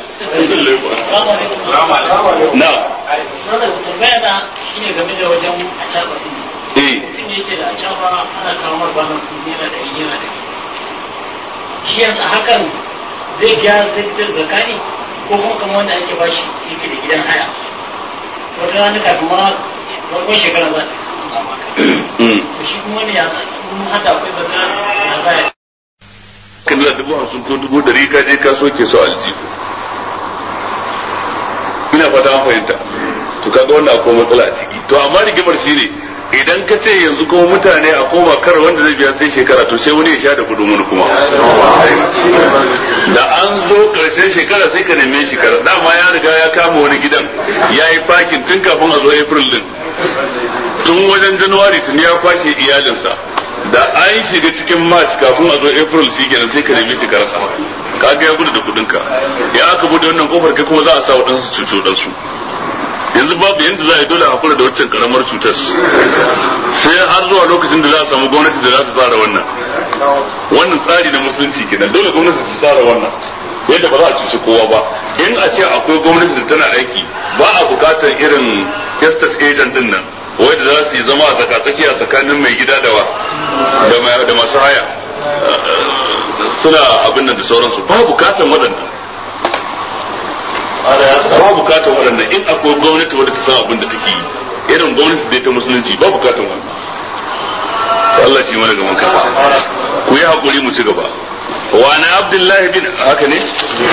na tambaya na shine game da wajen a caba eh mutum yake da a caba ana kawo mar banan su yana da yana da shi yanzu hakan zai gyara zai fitar da ne ko kuma kamar wanda ake bashi yake da gidan haya wata rana kafin ma farkon shekara za ta mm. shi kuma wani ya kuma hada akwai zaka na zaya kan da dubu hamsin ko dubu dari ka je ka soke su aljihu ina fata an fahimta to kaga wannan akwai matsala a ciki to amma rigimar shi ne idan ka ce yanzu kuma mutane a koma kar wanda zai biya sai shekara to sai wani ya sha da kudin wani kuma da an zo karshen shekara sai ka neme shekara dama ya riga ya kama wani gidan ya yi fakin tun kafin a zo april din tun wajen januwari tun ya kwashe iyalinsa da an shiga cikin march kafin a zo april shi kenan sai ka nemi shi karasa kaga ya gudu da kudinka ya aka bude wannan kofar kai kuma za a sa waɗansu cuto ɗansu yanzu babu yadda za a yi dole a hakura da waccan karamar cutar sai har zuwa lokacin da za a samu gwamnati da za ta tsara wannan wannan tsari na musulunci kenan dole gwamnati ta tsara wannan yadda ba za a cuci kowa ba in a ce akwai gwamnati da tana aiki ba a bukatar irin estate agent din nan wanda za su yi zama a tsakatsaki a tsakanin mai gida da wa da ma- da masu haya suna abin nan da sauransu ba bukatar waɗannan ba bukatar waɗannan in akwai gwamnati wadda ta san abin da take yi irin gwamnati da ta musulunci ba bukatar wannan to Allah shi mana gaban kafa ku yi hakuri mu ci gaba wa na abdullahi bin haka ne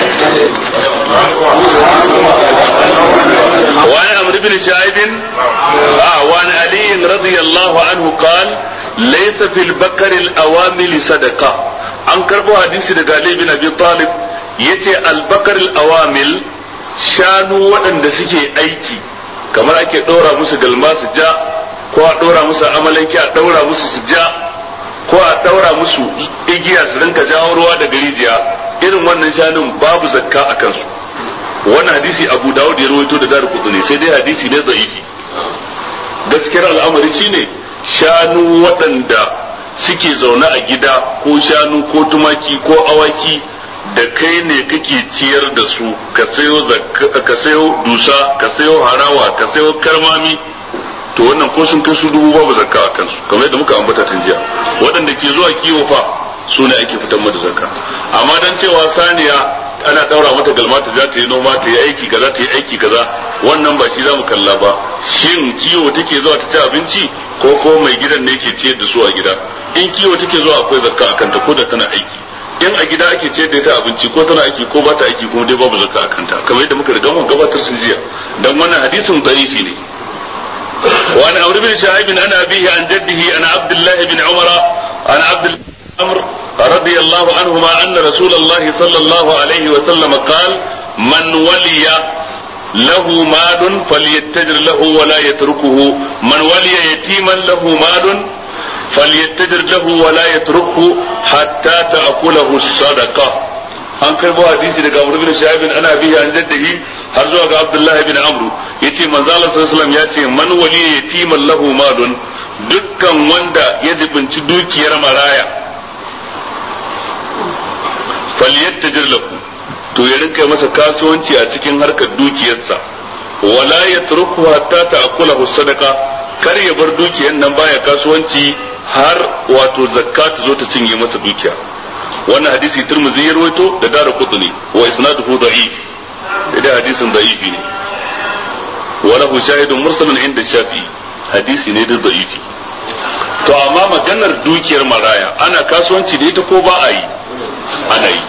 وعن عمرو بن شعيب آه وعن علي رضي الله عنه قال ليس في البكر الأوامل صدقة an karbo hadisi daga Ali bin Abi Talib yace albakar awamil shanu waɗanda suke aiki kamar ake ɗora musu galma su ja ko a ɗora musu amalanki a ɗaura musu su ja ko a ɗaura musu igiya su rinka jawo ruwa daga rijiya irin wannan shanun babu zakka a kansu wannan hadisi abu dawud ya rawaito da daru kutuni sai dai hadisi ne zaifi gaskiyar al'amari shine shanu waɗanda suke zaune a gida ko shanu ko tumaki ko awaki da kai ne kake ciyar da su ka sayo ka sayo dusa ka sayo harawa ka sayo karmami to wannan ko sun kai su dubu babu zakka a kansu kamar yadda muka ambata tun jiya waɗanda ke zuwa kiwo fa su ne ake fitar mata zakka amma dan cewa saniya ana daura mata galmata za ta yi noma ta yi aiki kaza ta yi aiki kaza wannan ba shi za mu kalla ba shin kiwo take zuwa ta ci abinci ko ko mai gidan ne ke ciyar da su a gida in kiwo take zuwa akwai zakka akan ta ko da tana aiki in a gida ake ciyar da ita abinci ko tana aiki ko ba ta aiki kuma dai babu zakka akan ta kamar yadda muka riga mun gabatar sun jiya dan wannan hadisin da'ifi ne وعن عمرو بن شعيب عن أبيه عن جده عن عبد الله بن عمر عن عبد الله بن عمرو رضي الله عنهما أن رسول الله صلى الله عليه وسلم قال من ولي له مال فليتجر له ولا يتركه من ولي يتيما له مال فليتجر له ولا يتركه حتى تأكله الصدقة an karbo hadisi daga Amr bin Shahab ana bihi an jaddihi har zuwa ga Abdullah bin Amr yace manzo Allah sallallahu alaihi wasallam yace man wali yatiman lahu malun dukkan wanda ya jibinci dukiyar maraya falyattajir lahu to ya rinka masa kasuwanci a cikin harkar dukiyarsa wala yatruku hatta ta'kulahu sadaqa kar ya bar dukiyar nan baya kasuwanci har wato zakka ta zo ta cinye masa dukiya wannan hadisi turmuzi ya rawaito da dara kutuni wa isnaduhu da'if idan hadisin da'ifi ne wa lahu shahidun mursalun inda shafi hadisi ne da da'ifi to amma maganar dukiyar maraya ana kasuwanci da ita ko ba a yi ana yi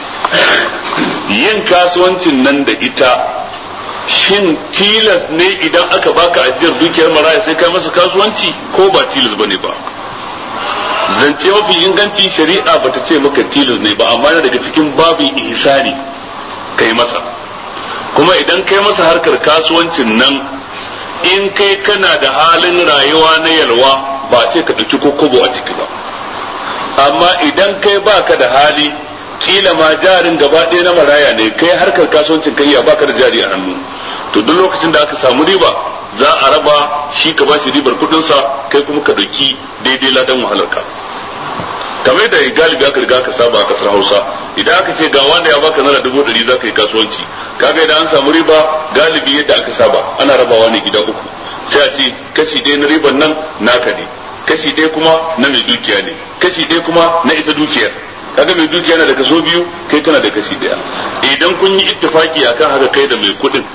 yin kasuwancin nan da ita shin tilas ne idan aka baka ajiyar dukiyar maraya sai kai masa kasuwanci ko ba tilas bane ba zance mafi inganci shari'a bata ce maka tilas ne ba amma daga cikin babin ihsani kai masa kuma idan kai masa harkar kasuwancin nan in kai kana da halin rayuwa na yalwa ba ce ka ɗauki kokobo a ciki ba amma idan kai baka da hali kila ma jarin gaba ɗaya na maraya ne kai harkar kasuwancin kai ya baka da jari a hannu to duk lokacin da aka samu riba za a raba shi ka bashi ribar kudinsa kai kuma ka ɗauki daidai ladan wahalarka kamar da galibi aka riga aka saba a kasar hausa idan aka ce ga wanda ya baka naira dubu ɗari za ka yi kasuwanci kaga idan an samu riba galibi yadda aka saba ana rabawa ne gida uku sai a ce kashi ɗaya na riban nan naka ne kashi ɗaya kuma na mai dukiya ne kashi ɗaya kuma na ita dukiyar kaga mai dukiya na da kaso biyu kai kana da kashi ɗaya idan kun yi ittifaki akan haka kai da mai kuɗin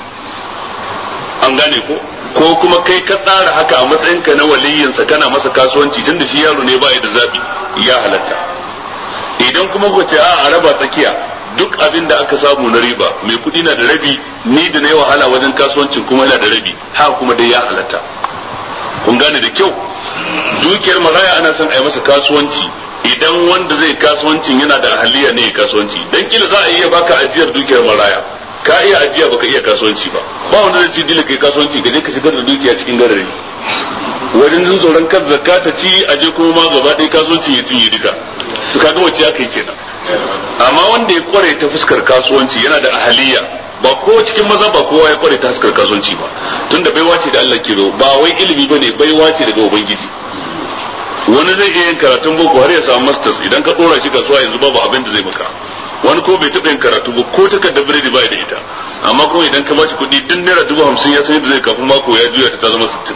an gane ko ko kuma kai ka tsara haka a matsayinka na waliyinsa kana masa kasuwanci tunda shi yaro ne ba da zabi ya halatta idan kuma ku ce a raba tsakiya duk abin da aka samu na riba mai kuɗi na da rabi ni da na yi wahala wajen kasuwancin kuma yana da rabi haka kuma dai ya halatta kun gane da kyau dukiyar maraya ana son a yi masa kasuwanci idan wanda zai kasuwancin yana da ahaliya ne kasuwanci dan kila za a iya baka ajiyar dukiyar maraya ka iya ajiya baka iya kasuwanci ba ba wanda zai ci dila kai kasuwanci ka je ka shigar da dukiya cikin garari wajen jin tsoron kan zakka ta ci aje kuma ma gaba ɗaya kasuwanci ya cinye duka to kaga wacce aka yi kenan amma wanda ya kware ta fuskar kasuwanci yana da ahaliya ba ko cikin maza ba kowa ya kware ta fuskar kasuwanci ba tunda baiwa ce da Allah ke ba wai ilimi bane baiwa ce daga ubangiji wani zai iya yin karatun boko har ya samu masters idan ka dora shi kasuwa yanzu babu abin da zai maka wani ko bai taɓa yin karatu ba ko takardar biredi ba da ita amma kuma idan ka bashi kuɗi duk naira dubu hamsin ya san yadda zai kafin mako ya juya ta zama sittin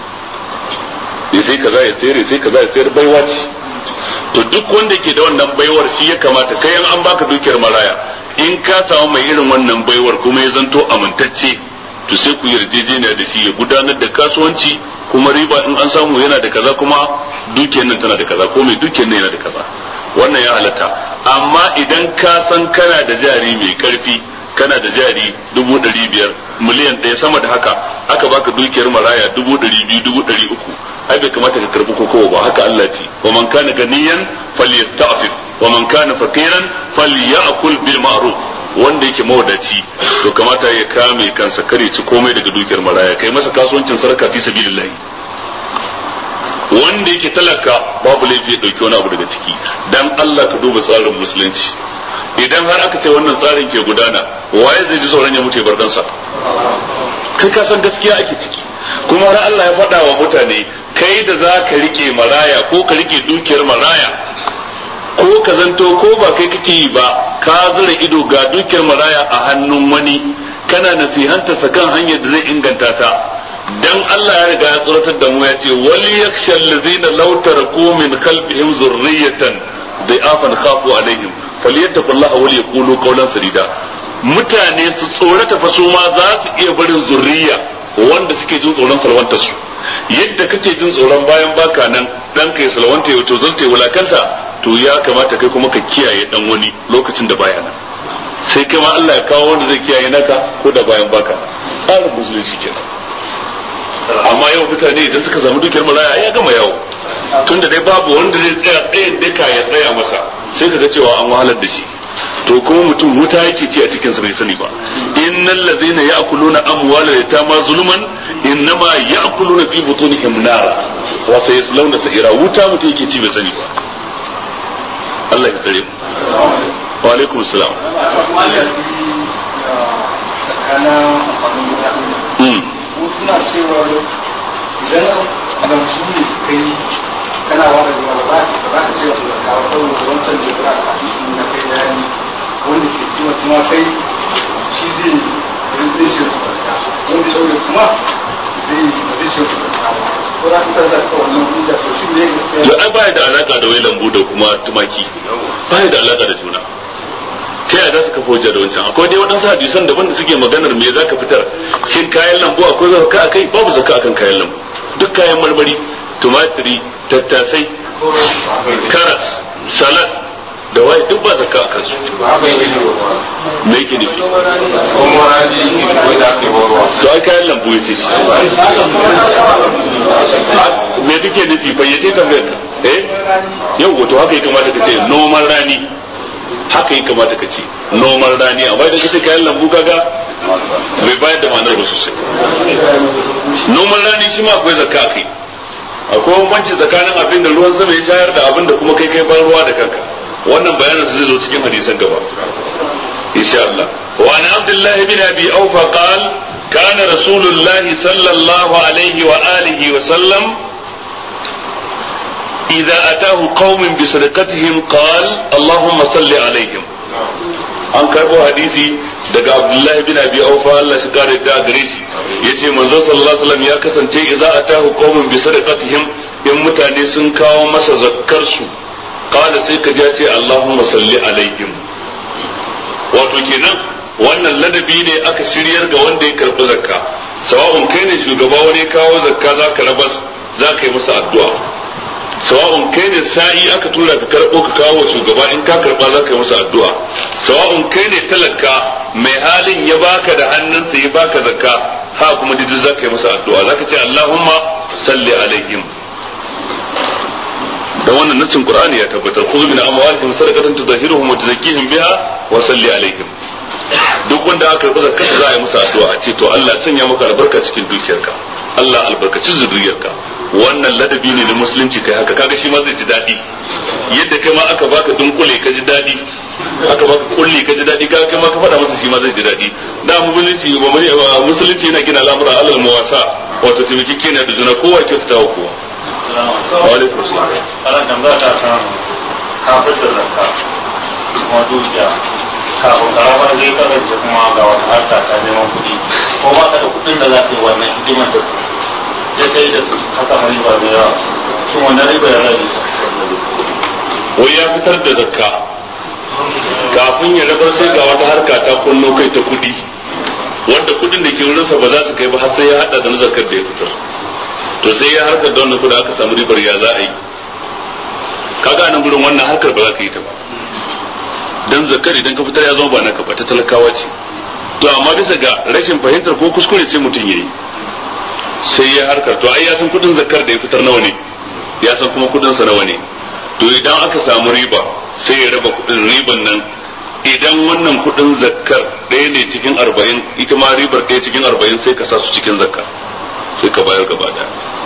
ya sai kaza ya sayar ya sai kaza ya sayar baiwa ce to duk wanda ke da wannan baiwar shi ya kamata kai an baka dukiyar maraya in ka samu mai irin wannan baiwar kuma ya zanto amintacce to sai ku yarjejeniya da shi ya gudanar da kasuwanci kuma riba in an samu yana da kaza kuma dukiyar nan tana da kaza ko mai dukiyar nan yana da kaza wannan ya halatta amma idan ka san kana da jari mai karfi kana da jari dubu ɗari biyar miliyan ɗaya sama da haka aka baka dukiyar maraya dubu ɗari biyu dubu ɗari uku ai bai kamata ka karbi kokowa ba haka Allah ce wa man kana ganiyan falyasta'fif wa man kana faqiran falyakul bil ma'ruf wanda yake mawadaci to kamata ya kame kansa kare ci komai daga dukiyar maraya kai masa kasuwancin sarka fi sabilillah wanda yake talaka babu laifi ya dauki wani abu daga ciki dan Allah ka duba tsarin musulunci idan har aka ce wannan tsarin ke gudana waye zai ji tsoron ya mutu ya bar dansa kai ka san gaskiya ake ciki kuma har Allah ya faɗa wa mutane kai da za ka rike maraya ko ka rike dukiyar maraya ko ka zanto ko ba kai kake yi ba ka zura ido ga dukiyar maraya a hannun wani kana nasihanta sa kan hanyar da zai inganta ta dan Allah ya riga ya tsoratar da mu ya ce wal yakhsha allazina law taraku min khalfihim zurriyatan da'afan khafu alaihim falyattaqullaha wal yaqulu qawlan sadida mutane su tsorata fa su ma za su iya barin zurriya wanda suke jin tsoron salwanta su yadda kake jin tsoron bayan baka nan dan kai salwanta ya to zanta wulakanta to ya kamata kai kuma ka kiyaye dan wani lokacin da baya nan sai kai ma Allah ya kawo wanda zai kiyaye naka ko da bayan baka tsarin musulunci kenan amma yau mutane idan suka samu dukiyar maraya ya gama yawo tunda dai babu wanda zai tsaya tsayin daka ya tsaya masa sai ka ga cewa an wahalar da shi to kuma mutum wuta yake ci a cikin sa bai sani ba innal ladzina ya'kuluna amwala yatama zulman innama ya'kuluna fi butunihim nar wa sayaslawna sa'ira wuta mutum yake ci bai sani ba Allah ya tsare mu wa alaikum salam suna cewa idan zamsu ne kai kana wani zuwa ba za ka ce wasu da kawo saboda wancan da ya ka hadisi na kai bayani wanda ke kuma kuma kai shi zai zai shi su barka wanda ya ɗaure kuma zai zai shi su barka ko za ka tarda ka wannan hujja to shi ne to ai baya da alaka da wai lambu da kuma tumaki baya da alaka da juna ta yaya za su kafa hujja da wancan akwai dai waɗansu hadisan daban da suke maganar me za ka fitar shin kayan lambu akwai zaka a kai babu zaka akan kayan lambu duk kayan marmari tumatiri tattasai karas salad da waye duk ba zaka a kansu me yake nufi to ai kayan lambu ya ce shi me kake nufi bayyace tambayar ka eh yau wato haka ya kamata ka ce noman rani haka yi kamata ka ce noman rani amma idan kace kayan lambu kaga bai bayar da ma'anar ba sosai noman rani shi ma akwai zakka kai akwai bambanci tsakanin abin da ruwan sama ya shayar da abin da kuma kai kai ban ruwa da kanka wannan bayanin zai zo cikin hadisan gaba insha Allah wa an abdullah ibn abi awfa qal كان رسول الله صلى الله عليه وآله وسلم إذا أتاه قوم بصدقتهم قال اللهم صل عليهم an karbo hadisi daga Abdullah bin Abi Aufa Allah shi kare da gare shi yace manzo sallallahu alaihi wasallam ya kasance idza atahu qaumun bi sadaqatihim in mutane sun kawo masa zakkar su qala sai ka ja ce Allahumma salli alaihim wato kenan wannan ladabi ne aka shiryar ga wanda ya karbi zakka sawa'un kai ne shugaba wani kawo zakka zaka rabas zaka yi masa addu'a sawa'un kai ne sa'i aka tura ka karɓo ka kawo shugaba in ka karɓa za ka yi masa addu'a sawa'un kai ne talaka mai halin ya baka da hannunsa ya baka zakka ha kuma didi za ka yi masa addu'a za ka ce Allahumma salli alaihim da wannan nassin Qur'ani ya tabbatar khudh min amwalihim sadaqatan tudahhiruhum wa tuzakkihim biha wa salli alaihim duk wanda aka karɓi zakka za a yi masa addu'a a ce to Allah sanya maka albarka cikin dukiyarka Allah albarkaci zuriyarka wannan ladabi ne na musulunci kai haka kaga shi ma zai ji daɗi yadda kai ma aka baka dunkule ka ji daɗi aka baka kulli ka ji daɗi kaga kai ma ka faɗa masa shi ma zai ji daɗi da musulunci ba musulunci yana gina al'amura alal muwasa wato taimaki kenan da juna kowa kyautata wa kowa wa alaikum salam ana tambaya ta kan kafin da zakka kuma dukiya kafin karamar zai kasance kuma ga wata harka ta neman kuɗi ko ba ka da kuɗin da za ka yi wannan hidimar da su ya kai da su ka samu riba da yawa shin wannan riba ya rage wai ya fitar da zakka kafin ya rabar sai ga wata harka ta kunno kai ta kuɗi wanda kuɗin da ke wurinsa ba za su kai ba har sai ya hada da na zakkar da ya fitar to sai ya harkar da wannan kuɗi aka samu ribar ya za a yi kaga nan gurin wannan harkar ba za ka yi ta ba dan zakkar idan ka fitar ya zama ba naka ba ta talakawa ce to amma bisa ga rashin fahimtar ko kuskure sai mutum yayi sai ya harkar to ai ya san kudin zakkar da ya fitar nawa ne ya san kuma kudin sa nawa ne to idan aka samu riba sai ya raba kudin riban nan idan wannan kudin zakkar ɗaya ne cikin arba'in ita ma ribar ɗaya cikin arba'in sai ka sa su cikin zakka sai ka bayar gaba daya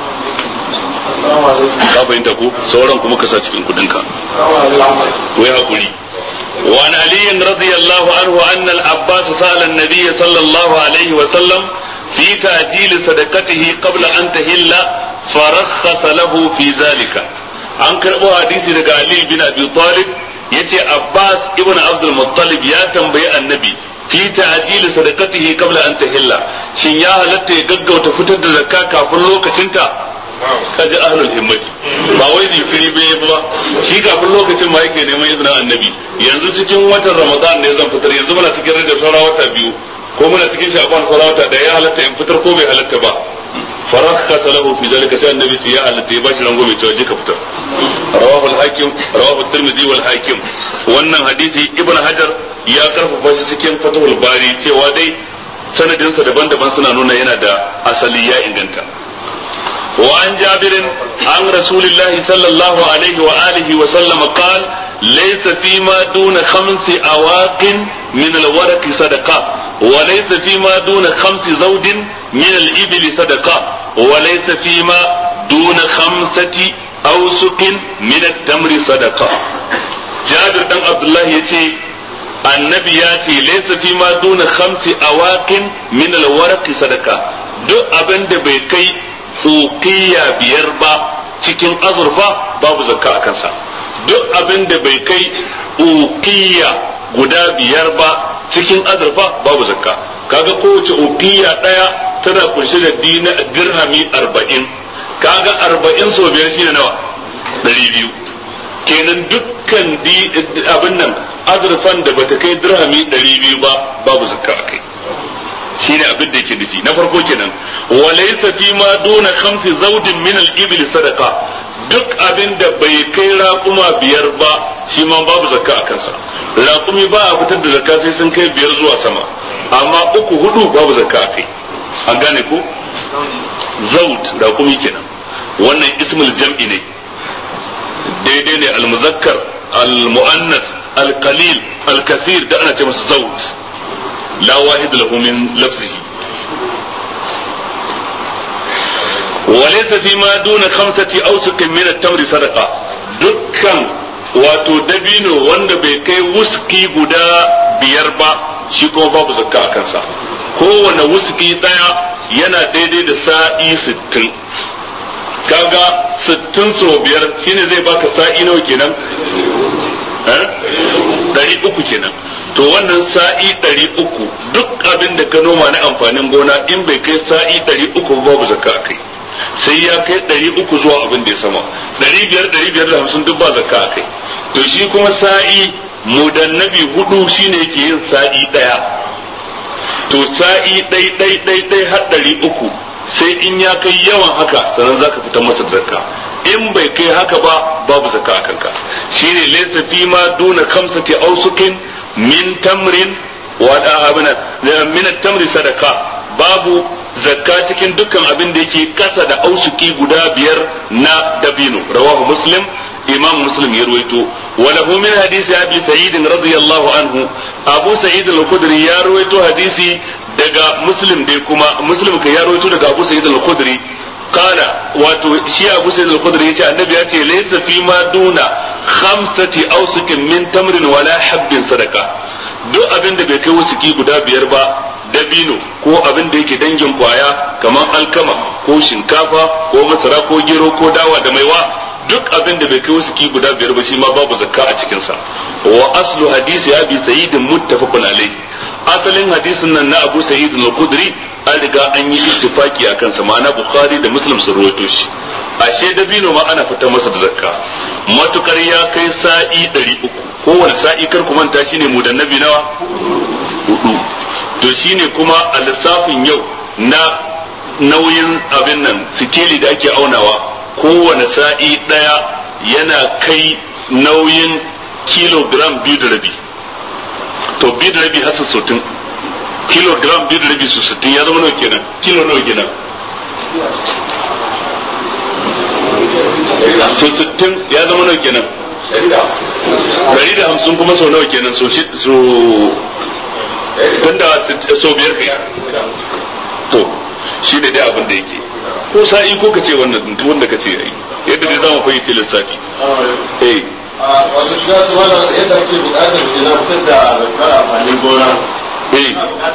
ka fahimta ko sauran kuma ka sa cikin kudin ka wai hakuri وعن علي رضي الله عنه أن العباس سأل النبي صلى الله عليه وسلم في تعجيل صدقته قبل أن تهل فرخص له في ذلك an karɓo hadisi daga Ali bin Abi Talib yace Abbas ibn Abdul Muttalib ya tambayi annabi fi ta'jil sadaqatihi qabla an tahilla shin ya halatta ya gaggauta fitar da zakka kafin lokacinta kaji ahlul himmati ba wai zikiri bai ba shi kafin lokacin ma yake neman izinin annabi yanzu cikin watan Ramadan ne zan fitar yanzu muna cikin rajab saura wata biyu ko muna cikin sha'ban saura wata da ya halatta in fitar ko bai halatta ba فرخص له في ذلك سأل النبي يا التي باش رنغو مي توجي كفتر رواه الحاكم رواه الترمذي والحاكم wannan hadisi ibn hajar ya karfafa shi cikin fatahul bari cewa dai sanadinsa daban-daban suna nuna yana da asali ya inganta wa an jabirin an rasulillahi sallallahu alaihi wa alihi wa sallam qal laysa fi ma duna khamsi awaqin min alwaraq sadaqa وليس فيما دون خمس زوج من الإبل صدقة وليس فيما دون خمسة أوسق من التمر صدقة جابر بن عبد الله يتي النبي ياتي ليس فيما دون خمس أواق من الورق صدقة duk abin da bai kai ukiya biyar ba cikin azurfa babu zakka a kansa duk abin da bai kai ukiya guda biyar ba cikin azurfa babu zakka kaga kowace ukiya daya tana kunshe da dirhami arba'in kaga arba'in so biyar shine nawa ɗari biyu kenan dukkan abin nan azurfan da bata kai dirhami ɗari biyu ba babu zakka a kai shine abin da yake nufi na farko kenan walaysa fi ma duna khamsi zawdin min al-ibil sadaqa duk abin da bai kai raƙuma biyar ba shi ma babu zakka a kansa raƙumi ba a fitar da zakka sai sun kai biyar zuwa sama amma uku hudu babu zakka a kai an gane ko zaut raƙumi kenan wannan ismul jam'i ne daidai ne al-muzakkar al-mu'annas al-qalil al-kathir da ana ce masa zaut la wahid lahu min lafzihi وليس فيما دون خمسة أوسق من التمر صدقة دكان wato dabino wanda bai kai wuski guda biyar ba shi kuma babu zakka a kansa kowane wuski daya yana daidai da sa'i sittin kaga sittin so biyar shine zai baka sa'i nawa kenan ɗari uku kenan to wannan sa'i ɗari uku duk abin da ka noma na amfanin gona in bai kai sa'i ɗari uku babu zakka a kai sai ya kai ɗari uku zuwa abin da ya sama ɗari biyar ɗari biyar da hamsin duk ba zakka a kai to shi kuma sa'i mudannabi hudu shine yake yin sa'i ɗaya to sa'i ɗai ɗai ɗai ɗai har ɗari uku sai in ya kai yawan haka sannan zaka fitar masa zakka in bai kai haka ba babu zakka a kanka shine laysa fi ma duna khamsati awsukin min tamrin wa abuna min tamri sadaka babu zakka cikin dukkan abin da yake kasa da ausuki guda biyar na dabino rawahu muslim imam muslim ya ruwaito wa lahu min hadisi abi sa'id radiyallahu anhu abu sa'id al-khudri ya ruwaito hadisi daga muslim dai kuma muslim ka ya ruwaito daga abu sa'id al-khudri kana wato shi abu sa'id al-khudri yace annabi ya ce laysa fi ma duna khamsati awsukin min tamrin wala habbin sadaka duk abin da bai kai wasuki guda biyar ba dabino ko abin da yake dangin kwaya kamar alkama ko shinkafa ko masara ko gero ko dawa da maiwa duk abin da bai kai wasu ki guda biyar ba shi ma babu zakka a cikin sa wa aslu hadisi abi sa'id muttafaqun alayhi asalin hadisin nan na abu sa'id al-khudri an riga an yi ittifaki akan sa ma'ana bukhari da muslim sun rawaito shi ashe dabino ma ana fitar masa da zakka matukar ya kai sa'i 300 kowane sa'i kar ku manta shine mu da nabi nawa hudu to shine kuma a lissafin yau na nauyin abin nan sikeli da ake aunawa kowane sa'i ɗaya yana kai nauyin kilogram biyu da rabi to biyu da rabi hasa sotin kilogram biyu da rabi su sittin ya zama nawa kenan kilo nawa kenan so sittin ya zama nawa kenan dari da hamsin kuma sau nawa kenan so tun da sau biyar kai to shi ne dai abin da yake ko sa'i ko ka ce wannan wanda ka ce yayi yadda dai zamu fahimci lissafi eh wato shiga su wannan yadda ake bukatar ke na fitar da zakar amfanin gona eh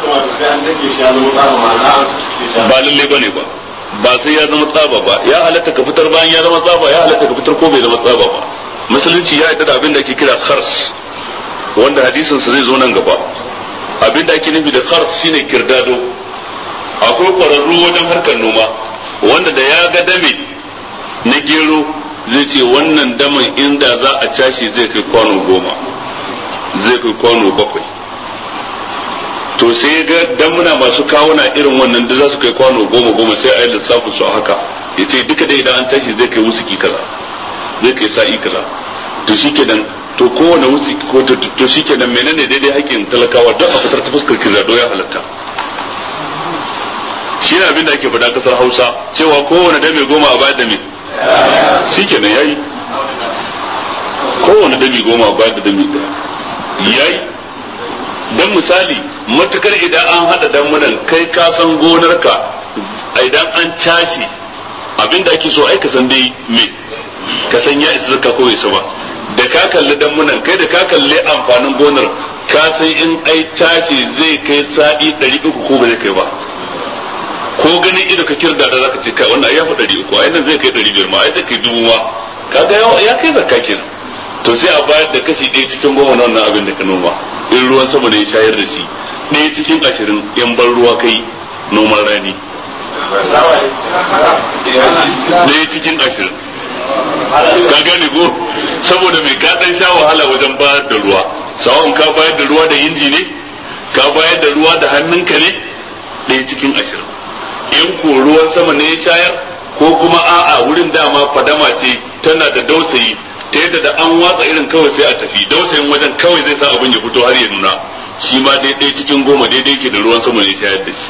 ba lalle bane ba ba sai ya zama tsaba ba ya halatta ka fitar bayan ya zama tsaba ya halatta ka fitar ko bai zama tsaba ba musulunci ya yarda da abin da ake kira khars wanda hadisin sa zai zo nan gaba abin da ake nufi da khars shine kirdado akwai kwararru wajen harkar noma wanda da ya ga dame na gero zai ce wannan daman inda za a cashe zai kai kwano goma zai kai kwano bakwai to sai ga damuna masu kawuna irin wannan da za su kai kwano goma goma sai a yi lissafin su a haka ya ce duka dai idan an tashi zai kai wusuki kaza zai kai sa'i kaza to shi kenan to kowane wusuki ko to shi kenan menene daidai hakkin talakawa don a fitar ta fuskar kirado ya halatta shi ne abin da ake faɗa kasar hausa cewa kowane dame goma a bayar da me shi kenan yayi kowane dami goma a bayar da dami ɗaya yayi dan misali matukar idan an hada damunan kai ka san gonarka idan an cashe abin da ake so ai ka san dai me ka san ya isa zaka ko isa ba da ka kalli damunan kai da ka kalli amfanin gonar ka san in ai tashi zai kai sa'i 300 ko ba zai kai ba ko ganin ido ka kirda da zaka ce kai wannan ya fi 300 ai nan zai kai 500 ma ai zai kai dubu ma kaga ya kai zakka kenan to sai a bayar da kashi ɗaya cikin goma na wannan abin da ka noma in ruwan sama ne shayar da shi ɗaya cikin ashirin in ban ruwa kai noman rani ɗaya cikin ashirin ka gane ko saboda mai ka ɗan sha wahala wajen bayar da ruwa sawon ka bayar da ruwa da inji ne ka bayar da ruwa da hannunka ne ɗaya cikin ashirin in ko ruwan sama ne ya shayar ko kuma a'a wurin dama fadama ce tana da dausayi ta yadda da an watsa irin kawai sai a tafi dausayin wajen kawai zai sa abin ya fito har ya nuna shi ma daidai cikin goma daidai ke da ruwan sama ne shayar da shi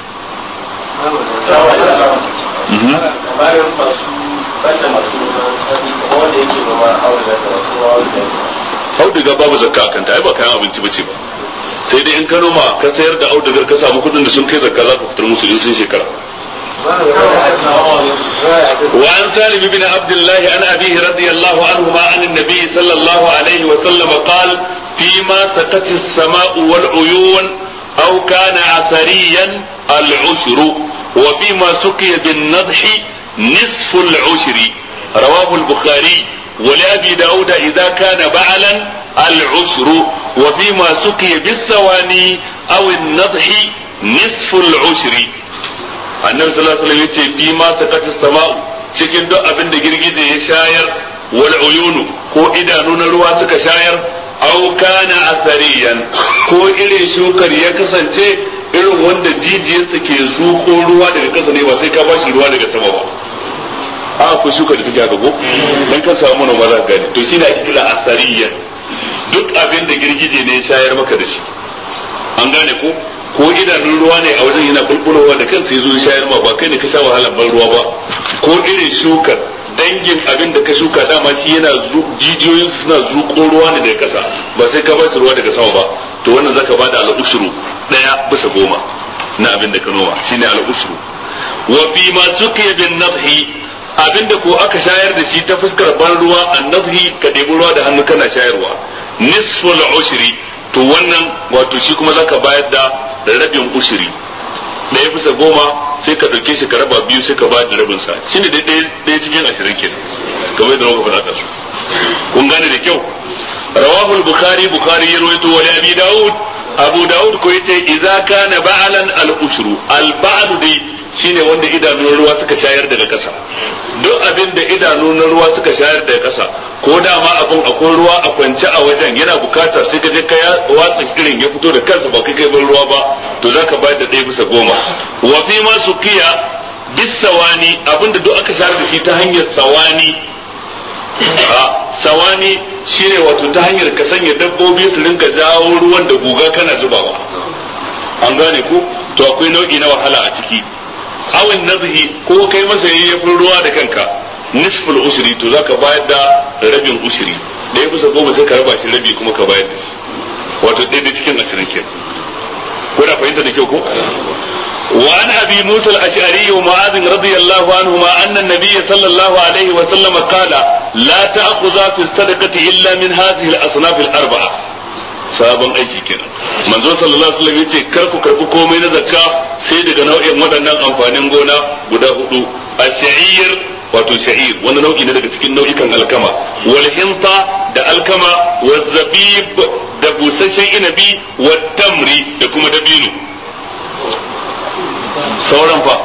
auduga babu zakka kan ta ai ba kayan abinci bace ba sai dai in ka noma ka sayar da audugar ka samu kudin da sun kai zakka za ka fitar musu in sun shekara وعن سالم بن عبد الله عن أبيه رضي الله عنهما عن النبي صلى الله عليه وسلم قال فيما سقت السماء والعيون أو كان عثريا العشر وفيما سقي بالنضح نصف العشر رواه البخاري ولأبي داود إذا كان بعلا العشر وفيما سقي بالثواني أو النضح نصف العشر annabi sallallahu alaihi wasallam yace fi ma sakatis sama'u cikin duk abin da girgije ya shayar wal uyunu ko idanu na ruwa suka shayar aw kana athariyan ko irin shukar ya kasance irin wanda jijiyarsa ke zuko ruwa daga kasa ne ba sai ka bashi ruwa daga sama ba a ko shukar da take haka ko dan ka samu manoma za ka gani to shine ake kira athariyan duk abin da girgije ne ya shayar maka da shi an gane ko ko idanun ruwa ne a wajen yana bulbulowa da kansa yazo shayar ma ba kai ne ka sha wahalar ban ruwa ba ko irin shukar dangin abin da ka shuka dama shi yana jijiyoyin suna zuko ruwa ne daga kasa ba sai ka ba shi ruwa daga sama ba to wannan zaka bada al-ushru daya bisa goma na abin da ka noma shine al-ushru wa fi ma suqiya bin nadhi abinda ko aka shayar da shi ta fuskar ban ruwa an-nadhi ka debi ruwa da hannu kana shayarwa nisful ushri to wannan wato shi kuma zaka bayar da rabin ushiri ɗaya bisa goma sai ka ɗauke shi ka raba biyu sai ka ba da rabin sa shine dai ɗaya cikin ashirin kenan kamar yadda muka faɗa su kun gane da kyau rawahu al-bukhari bukhari ya rawaito wa abi daud abu daud ko yace idza kana ba'alan al-ushru al-ba'd dai shine wanda idanun ruwa suka shayar daga ƙasa duk abin da idanu na ruwa suka shayar daga ƙasa ko dama abin akwai ruwa a kwance a wajen yana bukata sai ka je ka watsa irin ya fito da kansa ba kai kai ban ruwa ba to za ka bayar da ɗaya bisa goma wa fi ma su kiya bis sawani abinda duk aka shayar da shi ta hanyar sawani sawani shine wato ta hanyar ka sanya dabbobi su rinka jawo ruwan da guga kana zubawa an gane ko to akwai nau'i na wahala a ciki awin nazhi ko kai masa yayyafin ruwa da kanka nisful usri to zaka bayar da rabin usri da ya bisa goma sai ka raba shi rabi kuma ka bayar da shi wato ɗaya da cikin ashirin ke ko da fahimta da kyau ko وعن ابي موسى الاشعري ومعاذ رضي الله عنهما ان النبي صلى الله عليه وسلم قال لا تاخذ في الصدقه الا من هذه الاصناف الاربعه sabon aiki kenan manzo sallallahu alaihi wasallam yace kar ku karbi komai na zakka sai daga nau'in waɗannan amfanin gona guda hudu ash-sha'ir wato sha'ir wani nau'i ne daga cikin nau'ikan alkama wal hinta da alkama wal zabib da busasshen inabi wa tamri da kuma dabino sauran fa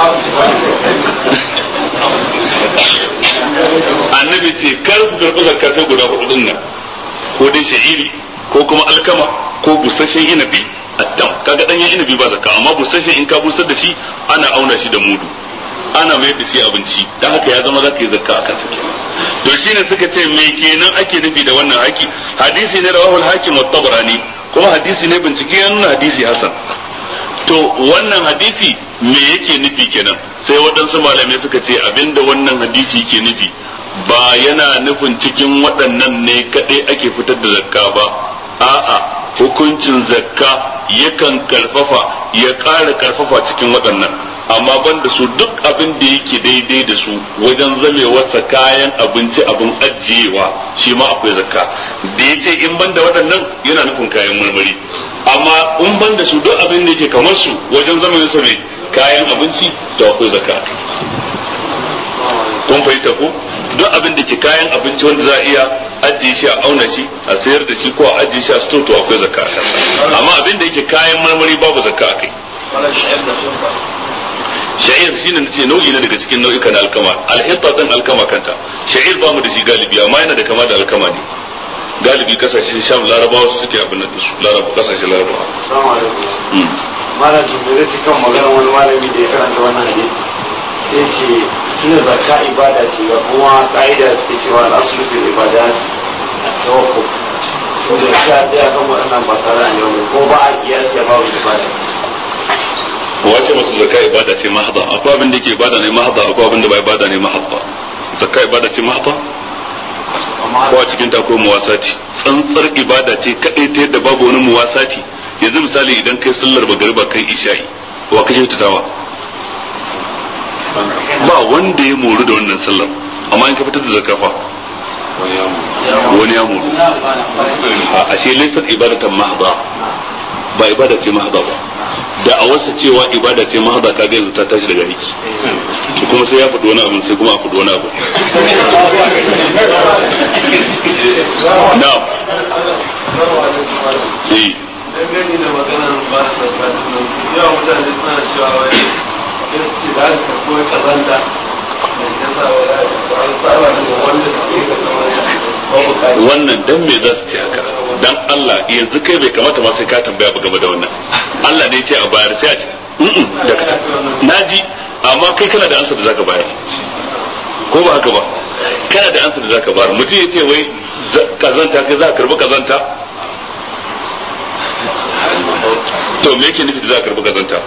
annabi ce kar ku karɓi zakka sai guda hudu din nan ko dai sha'iri ko kuma alkama ko busasshen inabi attam kaga danyen inabi ba zakka amma busasshen in ka busar da shi ana auna shi da mudu ana mai da shi abinci dan haka ya zama zaka yi zakka akan sa to shine suka ce me kenan ake nufi da wannan haki hadisi ne rawahul hakim wa tabrani kuma hadisi ne bincike ya nuna hadisi hasan to wannan hadisi me yake nufi kenan sai waɗansu malamai suka ce abinda wannan hadisi ke nufi ba yana nufin cikin waɗannan ne kaɗai ake fitar da zakka ba a'a hukuncin zakka yakan karfafa ya ƙara karfafa cikin waɗannan amma ban da su duk abin da yake daidai da su wajen zamewarsa kayan abinci abin ajiyewa shi ma akwai zakka da ya ce in ban da waɗannan yana nufin kayan marmari amma in ban da su duk abin da yake kamar su wajen zamewarsa mai kayan abinci da akwai zakka kun fahimta ko duk abin da ke kayan abinci wanda za a iya ajiye shi a auna shi a sayar da shi ko a ajiye shi a store to akwai zakka a kansa amma abin da yake kayan marmari babu zakka a kai sha'ir shine nace nau'i ne daga cikin nau'ikan alkama alhitta din alkama kanta sha'ir ba mu da shi galibi amma yana da kama da alkama ne galibi kasashen sham larabawa su suke abin da su larabawa kasashen larabawa Assalamu alaikum. Malam Jibril shi kan maganar wani malami da ya karanta wannan hadisi. Sai ce tuna zakka ibada ce ga kuma ka'ida ta cewa al'aslu fil ibadat tawakkul. To da ka tsaya kan waɗannan ba tare da yau ko ba a kiyasi ya babu ibada. wace masu zakka ibada ce mahda akwai abin da yake ibada ne mahda akwai abin da ba ibada ne mahda zakka ibada ce mahda ko a cikin ta ko muwasati tsantsar ibada ce kadai ta yadda babu wani muwasati yanzu misali idan kai sallar magariba kai isha'i wa kashe tawa ba wanda ya moru da wannan sallar amma in ka fitar da zakka fa wani ya moru a ashe laysat ibadatan mahda ba ibada ce mahda ba da a wasa cewa ibada ce mahda kaga yanzu ta tashi daga aiki to kuma sai ya faɗi wani abu sai kuma a faɗi wani abu na eh Dangane da maganar ba da zakka nan su yawa mutane suna cewa wai gaske da aka koyi kazanta da ya sa wa ya an saba da wanda suke ga kamar babu kaji. wannan dan me za su ce haka dan Allah yanzu kai bai kamata ma sai ka tambaya ba game da wannan Allah ne ya ce a bayar sai a ce mm da ka naji amma kai kana da ansa da zaka bayar ko ba haka ba kana da ansa da zaka bayar mutum ya ce wai za- kazanta kai za ka karbi kazanta to me yake nufi da za ka karbi kazanta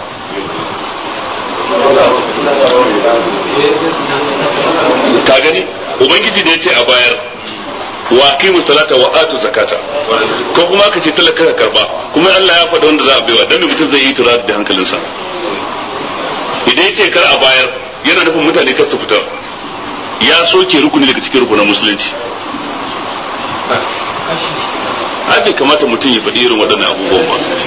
ka gani ubangiji da ya ce a bayar wa aqimu salata wa atu zakata ko kuma ka ce talaka ka karba kuma Allah ya faɗa wanda za a baiwa dan me mutum zai yi tura da hankalinsa idan ya ce kar a bayar yana nufin mutane kar su fita ya soke rukuni daga cikin rukunin musulunci ai bai kamata mutum ya faɗi irin waɗannan abubuwan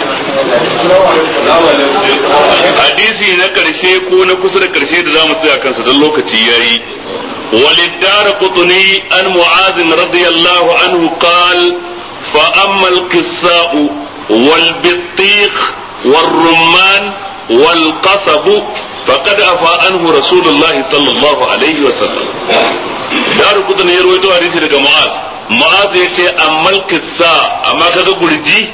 ba hadisi na ƙarshe ko na kusa da ƙarshe da za mu tsaya kansa don lokaci ya yi وللدار قطني عن معاذ رضي الله عنه قال فأما القساء والبطيخ والرمان والقصب فقد أفى عنه رسول الله صلى الله عليه وسلم دار قطني يروي تو حديث daga معاذ معاذ yace amma القساء amma kaga gurji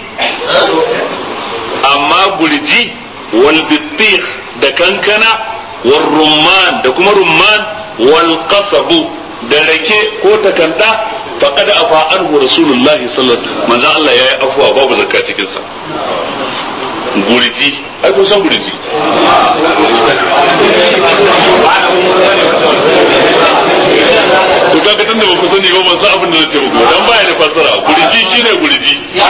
amma gurji wal bittikh da kankana wal rumman da kuma rumman wal qasabu da rake ko takanda faqad afa anhu rasulullahi sallallahu alaihi wasallam manzo Allah yayi afwa babu zakka cikin sa gurji ai kun san gurji ku kaga tunda ba ku sani ba ban san abin da zan ce muku dan baya da fassara gurji shine gurji eh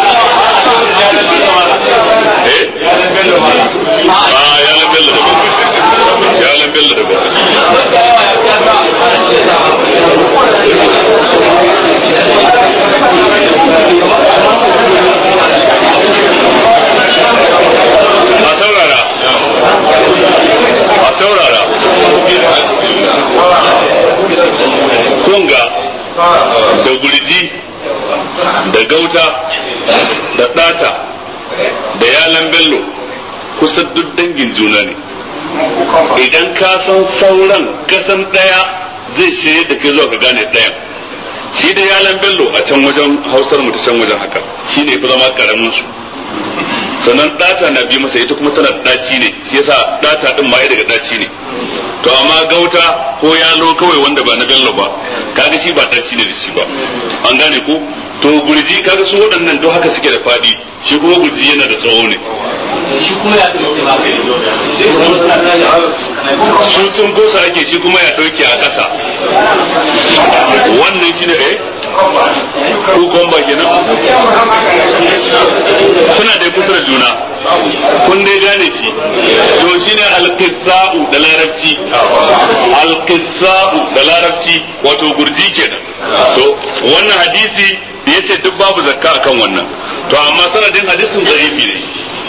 ah ya lan bello da ya lan bello da gauta da ɗata da yalan bello kusan duk dangin juna ne idan ka san sauran kasan ɗaya zai shirye da kai zuwa ka gane ɗayan shi da yalan bello a can wajen hausar mu ta can wajen haka shi ne fi zama karamin su sannan ɗata na bi masa ita kuma tana ɗaci ne shi yasa ɗata ɗin ma daga ɗaci ne to amma gauta ko yalo kawai wanda ba na bello ba kaga shi ba ɗaci ne da shi ba an gane ko to gurji kaga su waɗannan duk haka suke da faɗi shi kuma gurji yana da tsawo ne shi kuma ya ɗauke ba sun sun gosa ake shi kuma ya ɗauke a ƙasa wannan shi ne eh ko komba kenan suna da kusa da juna kun dai gane shi to shine alqissa'u da larabci alqissa'u da larabci wato gurji kenan to wannan hadisi yace duk babu zakka akan wannan to amma sanadin hadisin zarifi ne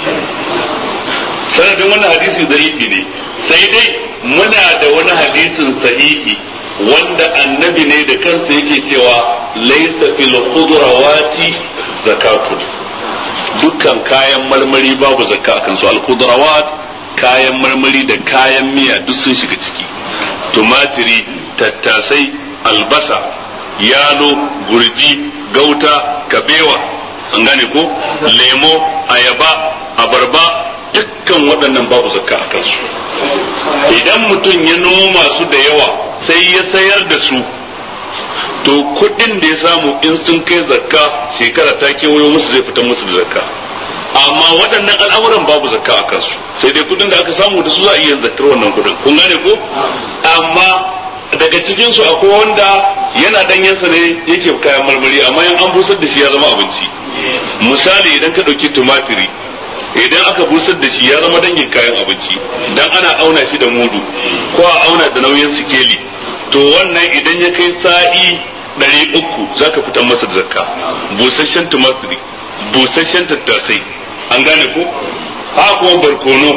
sanadin wannan hadisi zarifi ne sai dai muna da wani hadisin sahihi wanda annabi ne da kansa yake cewa laisa fil khudrawati zakatun dukkan kayan marmari babu zakka akan su al khudrawat kayan marmari da kayan miya duk sun shiga ciki tumatiri tattasai albasa yalo gurji gauta kabewa an gane ko lemo ayaba abarba dukkan waɗannan babu zakka a kansu idan mutum ya noma su da yawa sai ya sayar da su to kuɗin da ya samu in sun kai zakka shekara ta kewayo musu zai fitar musu da zakka amma waɗannan al'amuran babu zakka a kansu sai dai kuɗin da aka samu da su za a iya zakkar wannan kuɗin kun gane ko amma daga cikin su akwai wanda yana danyensa ne yake kayan marmari amma in an busar da shi ya zama abinci misali idan ka ɗauki tumatiri idan aka busar da shi ya zama dangin kayan abinci dan ana auna shi da mudu ko a auna da nauyin sikeli to wannan idan ya kai sa'i ɗari uku za ka fitar masa da zakka busasshen tumatiri busasshen tattasai an gane ko ha kuma barkono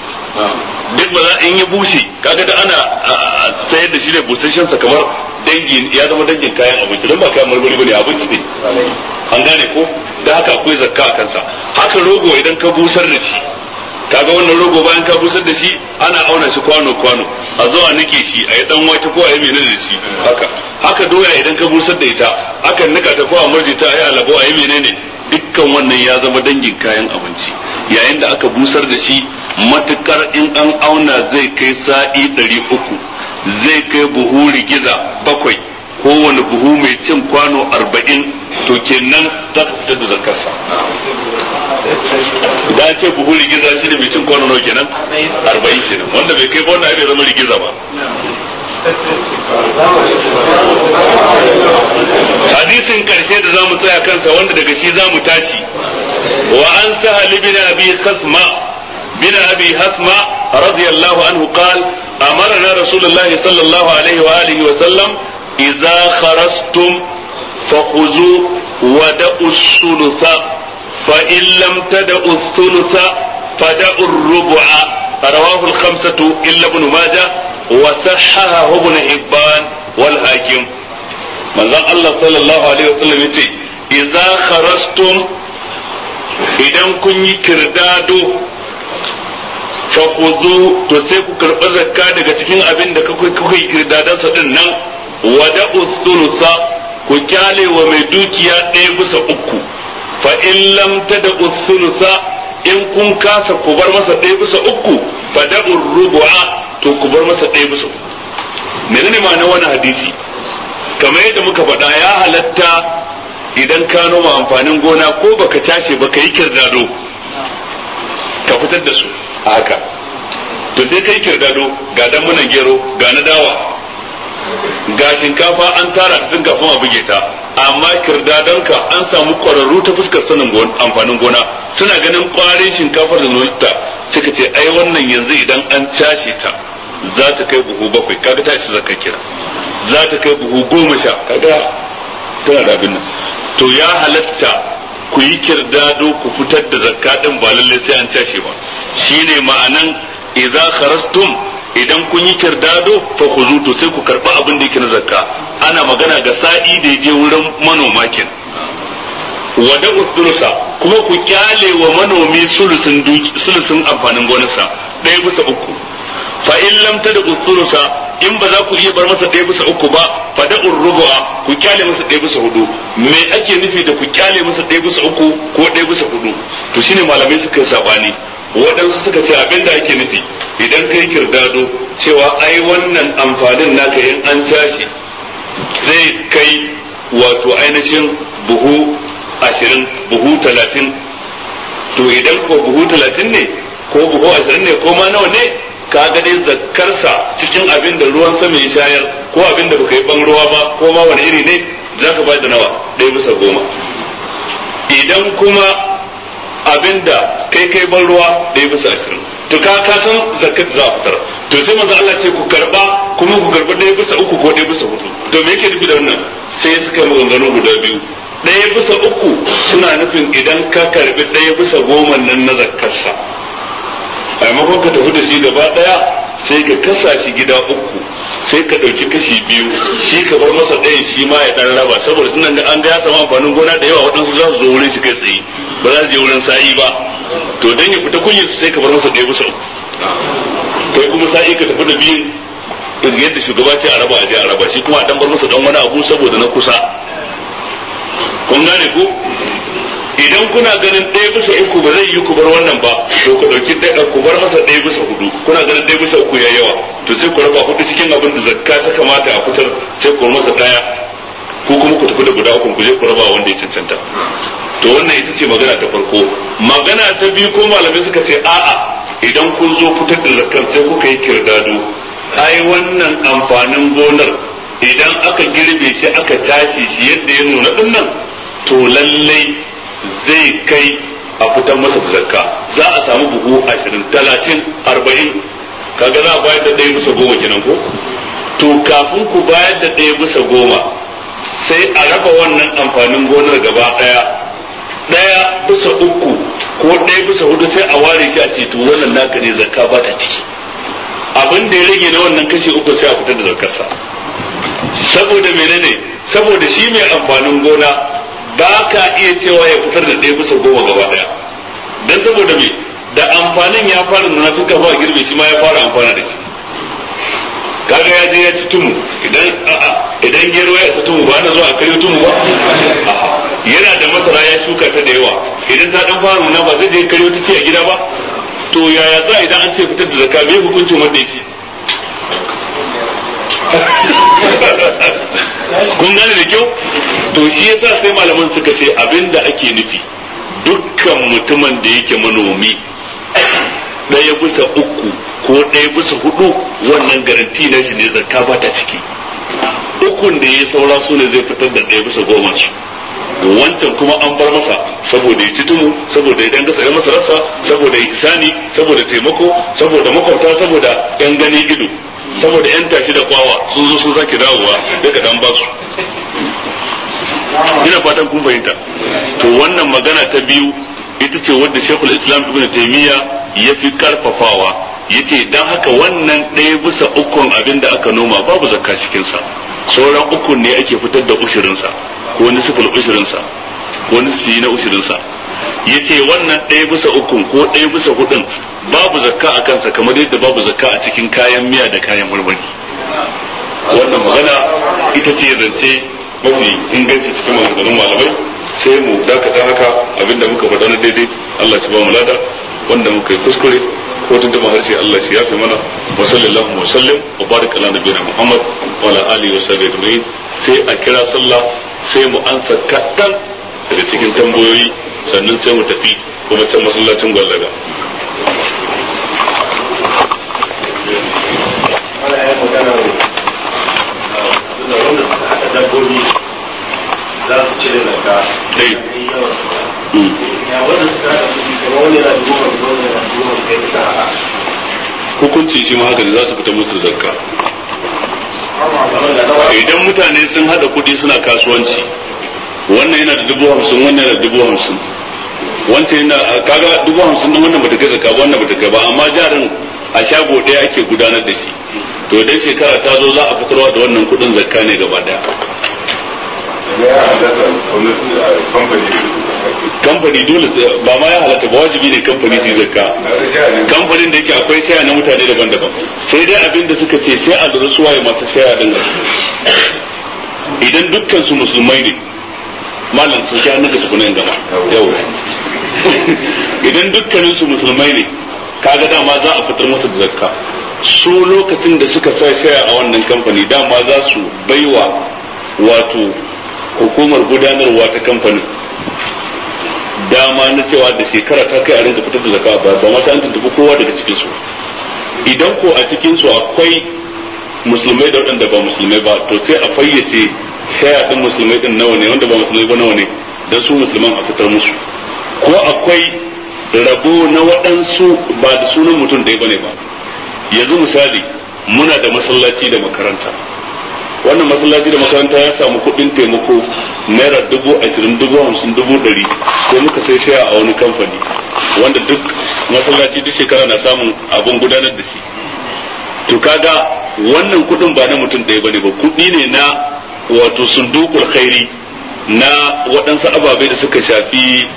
duk ba za in ya bushe kaga da ana sayar da shi ne busasshen sa kamar dangin ya zama dangin kayan abinci don ba kayan marmari bane abinci ne an gane ko da haka akwai zakka a kansa haka rogo idan ka busar da shi kaga wannan rogo bayan ka busar da shi ana auna shi kwano kwano a zo a nike shi a yi dan wake ko a yi menene da shi haka haka doya idan ka busar da ita akan nika ta ko a murje ta a yi alabo a yi menene dukkan wannan ya zama dangin kayan abinci yayin da aka busar da shi matukar in an auna zai kai sa'i ɗari uku zai kai buhu rigiza bakwai kowane buhu mai cin kwano arba'in to kenan za ka fitar da zakarsa da an ce buhu rigiza shi ne mai cin kwano nawa kenan arba'in kenan wanda bai kai ba wanda bai zama rigiza ba hadisin karshe da zamu tsaya kansa wanda daga shi zamu tashi wa an sahal bin abi khasma bin abi hasma radiyallahu anhu qal amarna rasulullahi sallallahu alaihi wa alihi wa sallam idza kharastum fakhuzu wa da'u thulutha fa in lam tad'u thulutha fada'u ar-rub'a rawahu al-khamsatu illa ibn majah wa sahahahu ibn hibban wal hakim manzon Allah sallallahu alaihi wasallam yace idza kharastum idan kun yi kirdado fa khudhu to sai ku karɓi zakka daga cikin abin da kuka yi kirdadan sa din nan wa da'u thulutha ku kyale wa mai dukiya ɗaya bisa uku fa in lam tad'u thulutha in kun kasa ku bar masa ɗaya bisa uku fa da'u rubu'a to ku bar masa ɗaya bisa uku menene ma'ana wannan hadisi kamar yadda muka faɗa ya halatta idan ka noma amfanin gona ko baka tashi ba ka yi kirdado ka fitar da su a haka to sai ka yi kirdado ga damunan gero ga na dawa ga shinkafa an tara ta tun kafin a buge ta amma kirdadonka an samu ƙwararru ta fuskar sanin amfanin gona suna ganin ƙwarin shinkafar da nolita suka ce ai wannan yanzu idan an cashe ta za ta kai buhu bakwai kaga ta isa zakka kira za ta kai buhu goma sha kaga tana da abin nan to ya halatta ku yi kirdado ku fitar da zakka din ba lalle sai an cashe ba shine ma'anan idza kharastum idan kun yi kirdado fa khuzu to sai ku karba abin da yake na zakka ana magana ga sa'i da je wurin manoma kin wada usulusa kuma ku kyale wa manomi sulusun sulusun amfanin gonarsa ɗaya bisa uku fa in lam tada usulusa in ba za ku iya bar masa ɗaya bisa uku ba fa da urruba ku kyale masa ɗaya bisa hudu me ake nufi da ku kyale masa ɗaya bisa uku ko ɗaya bisa hudu to shine malamai suka sabani waɗansu suka ce abin da ake nufi idan kai kirdado cewa ai wannan amfanin naka in an tashi zai kai wato ainihin buhu ashirin buhu talatin to idan ko buhu talatin ne ko buhu ashirin ne ko ma nawa ne ka ga dai zakkarsa cikin abin da ruwan sama ya shayar ko abin da baka yi ban ruwa ba ko ma wani iri ne za ka da nawa ɗaya bisa goma idan kuma abin da kai kai ban ruwa ɗaya bisa ashirin to ka ka san zakat za a fitar to sai manzo Allah ce ku karba kuma ku karba ɗaya bisa uku ko ɗaya bisa hudu to me yake nufi da wannan sai suka yi maganganu guda biyu ɗaya bisa uku suna nufin idan ka karbi ɗaya bisa goma nan na zakkarsa a maimakon ka tafi da shi gaba ɗaya sai ka kasa shi gida uku sai ka ɗauki kashi biyu shi ka bar masa ɗayan shi ma ya ɗan raba saboda tunan da an ga ya samu amfanin gona da yawa waɗansu za su zo wurin shi kai tsaye ba za su je wurin sa'i ba to dan ya fita kunyar sai ka bar masa ɗaya bisa uku kai kuma sa'i ka tafi da biyun yadda shugaba ce a raba a je a raba shi kuma a dan bar masa dan wani abu saboda na kusa kun gane ko idan kuna ganin ɗaya bisa uku ba zai yi ku bar wannan ba to ku ɗauki ɗaya ku bar masa ɗaya bisa hudu kuna ganin ɗaya bisa uku ya yawa to sai ku raba hudu cikin abin da zakka ta kamata a fitar sai ku masa ɗaya ko kuma ku tafi da guda uku ku je ku raba wanda ya cancanta to wannan ita ce magana ta farko magana ta biyu ko malamai suka ce a'a idan kun zo fitar da zakkar sai kuka yi kirdado ai wannan amfanin gonar idan aka girbe shi aka tashi shi yadda ya nuna din nan to lallai zai kai a fitar masa da zakka za a samu buhu ashirin talatin arba'in kaga za a bayar da ɗaya bisa goma kenan ko to kafin ku bayar da ɗaya bisa goma sai a raba wannan amfanin gonar gaba ɗaya ɗaya bisa uku ko ɗaya bisa hudu sai a ware shi a ce to wannan naka ne zakka ba ta ciki abin da ya rage na wannan kashi uku sai a fitar da zakarsa saboda menene saboda shi mai amfanin gona ba ka iya cewa ya fitar da ɗaya bisa goma gaba ɗaya don saboda me da amfanin ya fara nuna tun kafa girbe shi ma ya fara amfana da shi kaga ya je ya ci tumu idan idan gero ya isa tumu ba na zuwa a karyo tumu ba yana da masara ya shuka ta da yawa idan ta dan fara nuna ba zai je karyo ta ce a gida ba to yaya za idan an ce fitar da zakka me hukuncin wanda yake kun gane da kyau to shi yasa sai malaman suka ce abinda ake nufi dukkan mutumin da yake manomi ɗaya bisa uku ko ɗaya bisa hudu wannan garanti na shi ne zakka ba ta ciki ukun da ya saura su ne zai fitar da ɗaya bisa goma su wancan kuma an bar masa saboda ya ci tumu saboda ya danga tsaye masa rasa saboda ihsani saboda taimako saboda makwabta saboda yan gani ido saboda yan tashi da kwawa sun zo sun sake dawowa daga dan basu ina fatan kun fahimta to wannan magana ta biyu ita ce wadda shekul islam ibn taimiyya ya fi karfafawa yace dan haka wannan ɗaya bisa ukun abin da aka noma babu zakka cikinsa sauran ukun ne ake fitar da ushirinsa ko nisful ushirinsa ko nisfi na ushirinsa yace wannan ɗaya bisa ukun ko ɗaya bisa hudun babu zakka a kansa kamar yadda babu zakka a cikin kayan miya da kayan marmari wannan magana ita ce zance mafi inganci cikin maganganun malamai sai mu dakata haka abinda muka faɗa na daidai Allah shi ba mu lada wanda muka yi kuskure ko tun da harshe Allah shi yafe mana wa sallallahu wa sallim wa barik ala nabiyina Muhammad wa ala alihi wa sahbihi ajma'in sai a kira sallah sai mu ansa kaɗan daga cikin tambayoyi sannan sai mu tafi kuma can masallacin gwallaga dabbobi za su cire daga ya wanda suka haɗa kuɗi kamar wani yana dubu hamsin wani yana dubu hamsin kai ta haɗa hukunci shi ma haka ne za su fita musu da zakka idan mutane sun hada kuɗi suna kasuwanci wannan yana da dubu hamsin wannan yana da dubu hamsin wancan yana kaga dubu hamsin din wannan bata kai zakka ba wannan bata kai ba amma jarin a shago ɗaya ake gudanar da shi to idan shekara ta zo za a fitarwa da wannan kuɗin zakka ne gaba ɗaya ya halatta gwamnati a kamfani kamfani dole ba ma ya halatta ba wajibi ne kamfani su zakka kamfanin da yake akwai shaya na mutane daban-daban sai dai abin da suka ce sai a lura suwaye masu shaya din idan dukkan su musulmai ne malam sun ki hannun da su kunan gama yau idan dukkanin su musulmai ne kaga dama za a fitar musu da zakka su lokacin da suka sa shaya a wannan kamfani dama za su baiwa wato hukumar gudanarwa ta kamfanin dama na cewa da shekara ta kai a rinka fitar da zakka ba ba mata an tuntuɓi kowa daga cikin su idan ko a cikin su akwai musulmai da waɗanda ba musulmai ba to sai a fayyace shaya din musulmai din nawa ne wanda ba musulmai ba nawa ne dan su musulman a fitar musu ko akwai rabo na waɗansu ba da sunan mutum ɗaya bane ba yanzu misali muna da masallaci da makaranta wannan masallaci da makaranta ya samu kuɗin taimako naira dubu ashirin dubu hamsin dubu ɗari sai muka sai shaya a wani kamfani wanda duk masallaci duk shekara na samun abin gudanar da shi to kaga wannan kuɗin ba na mutum ɗaya bane ba kuɗi ne na wato sundukul khairi na waɗansu ababe da suka shafi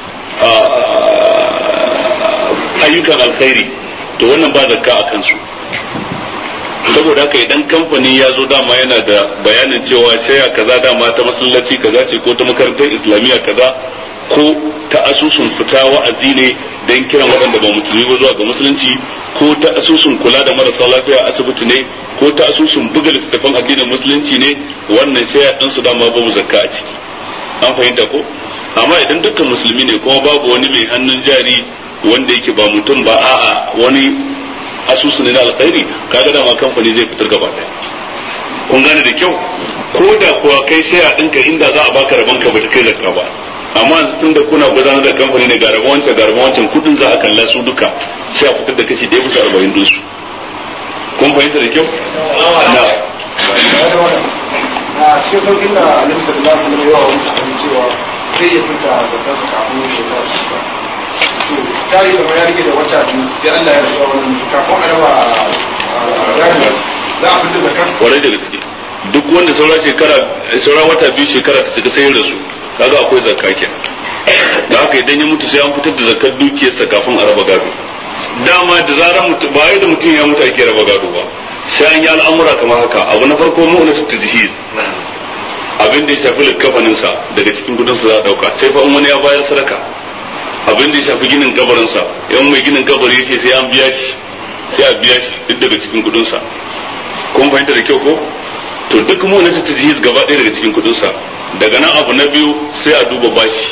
ayyukan alkhairi to wannan ba zakka a kansu saboda haka idan kamfani ya zo dama yana da bayanin cewa shaya kaza dama ta masallaci kaza ce ko ta makarantar islamiyya kaza ko ta asusun fita wa'azi ne don kiran waɗanda ba musulmi ba zuwa ga musulunci ko ta asusun kula da marasa lafiya asibiti ne ko ta asusun buga littattafan addinin musulunci ne wannan shaya ɗin su dama babu zakka a ciki an fahimta ko amma idan dukkan musulmi ne kuma babu wani mai hannun jari wanda yake ba mutum ba a'a wani asusu ne na alkhairi kaga dama kamfani zai fitar gaba ɗaya kun gane da kyau ko da kuwa kai shaya ɗinka inda za a baka rabon ka ba ta kai zakka ba amma yanzu tun da kuna gudanar da kamfani ne ga rabon wancan ga rabon wancan kudin za a kalla su duka sai a fitar da kashi ɗaya bisa arba'in dinsu kun fahimta da kyau na a cikin saukin da alim sallallahu alaihi wasallam yawa wani sahabi cewa zai iya fita zakar su kafin shekara su shiga to tari kamar ya rike da wata biyu sai Allah ya rasuwa wannan kafin a raba gani za a fita zakar kwarai da gaske duk wanda saura shekara saura wata biyu shekara ta shiga sai ya rasu kaga akwai zakka kenan da haka idan ya mutu sai an fitar da zakkar dukiyarsa kafin a raba gado dama da zarar mutu ba da mutum ya mutu ake raba gado ba sai an yi al'amura kamar haka abu na farko mu'unatu tajhiz abin da ya shafi likafanin sa daga cikin gudun sa za a dauka sai fa wani ya bayar sadaka abin da ya shafi ginin kabarin sa yan mai ginin kabari yace sai an biya shi sai a biya shi duk daga cikin kudin sa kun fahimta da kyau ko to duk mu'unatu tajhiz gaba ɗaya daga cikin kudin sa daga nan abu na biyu sai a duba bashi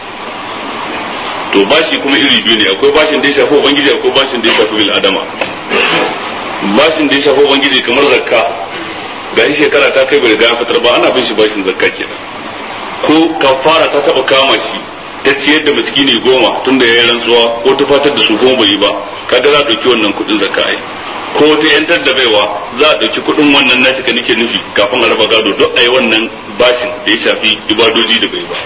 to bashi kuma iri biyu ne akwai bashin da ya shafi ubangiji akwai bashin da ya shafi bil adama bashin da ya shafi ubangiji kamar zakka ga shi shekara ta kai bai riga ya fitar ba ana bin shi bashin zakka kenan ko kafara ta taba kama shi ta ciyar da miskini goma tun da ya yi rantsuwa ko ta fatar da su goma bai yi ba kaga za a ɗauki wannan kuɗin zakka ai ko ta yantar da baiwa za a ɗauki kuɗin wannan nashi ka nake nufi kafin a raba gado duk a yi wannan bashin da ya shafi ibadoji da bai ba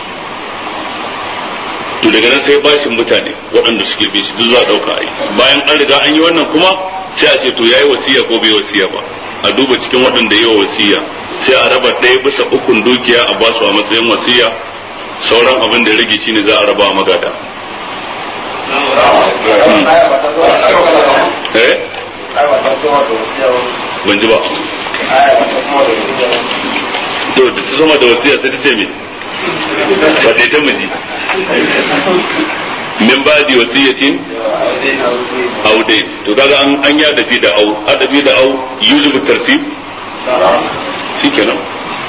to daga nan sai bashin mutane waɗanda suke bi shi duk za a ɗauka a yi bayan an riga an yi wannan kuma sai a ce to yayi wasiya ko bai wasiya ba a duba cikin waɗanda yi wa wasiya sai a raba ɗaya bisa ukun dukiya a basu a matsayin wasiya sauran abin da ya rage shine za a raba a magada eh ban ji ba to da ta sama da wasiya sai ta ce me ba ta ta miji min ba di wasiyatin au dai to kaga an an ya dafi da au adabi da au yujibu tartib shikenan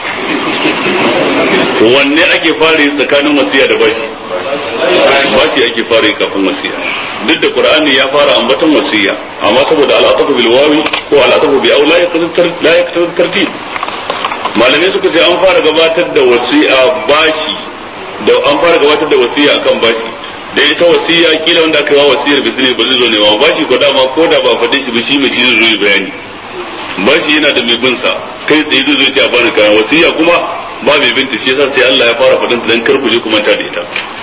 wanne ake fara yi tsakanin wasiya da bashi bashi ake fara yi kafin wasiya duk da qur'ani ya fara ambaton wasiya amma saboda al'atafu bil wawi ko al'atafu bi au la yaqtadi la yaqtadi tartib malamai suka ce an fara gabatar da wasiya bashi da an fara gabatar da wasiya akan bashi da ita wasiya kila wanda aka yi wa wasiyar bisne ba zai zo ne ba bashi ko dama ko da ba faɗe shi ba shi mai shi zai zo yi bayani bashi yana da mai bin sa kai tsaye zai zo ce a bani kayan wasiya kuma ba mai binta shi yasa sai Allah ya fara faɗin dan kar ku je ku manta da ita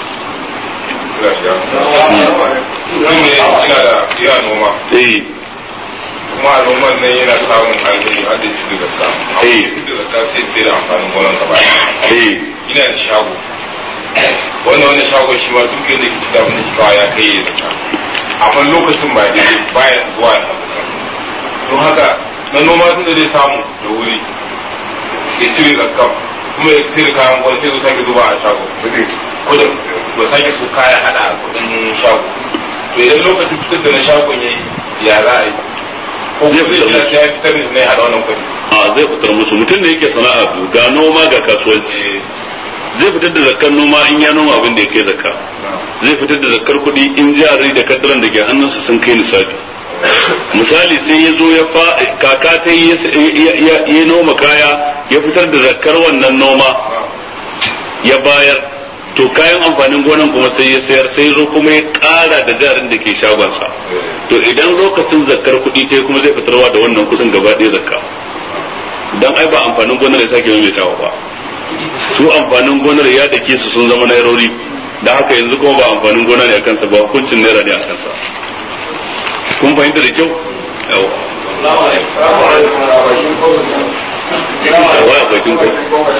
ina da iya noma eh kuma a noman nan yana samun alheri har da shi da zakka Eh. shi da zakka sai sai da amfanin gonan gaba eh ina da shago wannan wannan shagon shi ma duk yadda ke cika abin da ke kawo ya kai ya zaka amma lokacin ba daidai baya zuwa da abu don haka na noma tun da zai samu da wuri ya cire zakka kuma ya cire kayan gwal sai zo sake zuba a shago kudin ba sake su kaya hada a kudin shago to idan lokacin fitar da na shagon ya yi ya za a yi ko Zai kuma fitar zai ya fitar da ne hada wannan kudi a zai fitar musu mutum da yake sana'a biyu ga noma ga kasuwanci zai fitar da zakkar noma in ya noma abin da ya kai zakka zai fitar da zakkar kuɗi in jari da kaddaran da ke hannunsa sun kai nisabi misali sai ya zo ya fa kaka ta yi ya noma kaya ya fitar da zakkar wannan noma ya bayar to kayan amfanin gonan kuma sai ya sayar sai zo kuma ya ƙara da jarin da ke shagonsa to idan lokacin zakkar kuɗi ta kuma zai fitarwa da wannan kuɗin gaba ɗaya zakka dan ai ba amfanin gonar ya sake maimaitawa ba su amfanin gonar ya dake su sun zama nairori da haka yanzu kuma ba amfanin gona ne a kansa ba hukuncin naira ne a kansa kun fahimta da kyau yawa waya bakin ku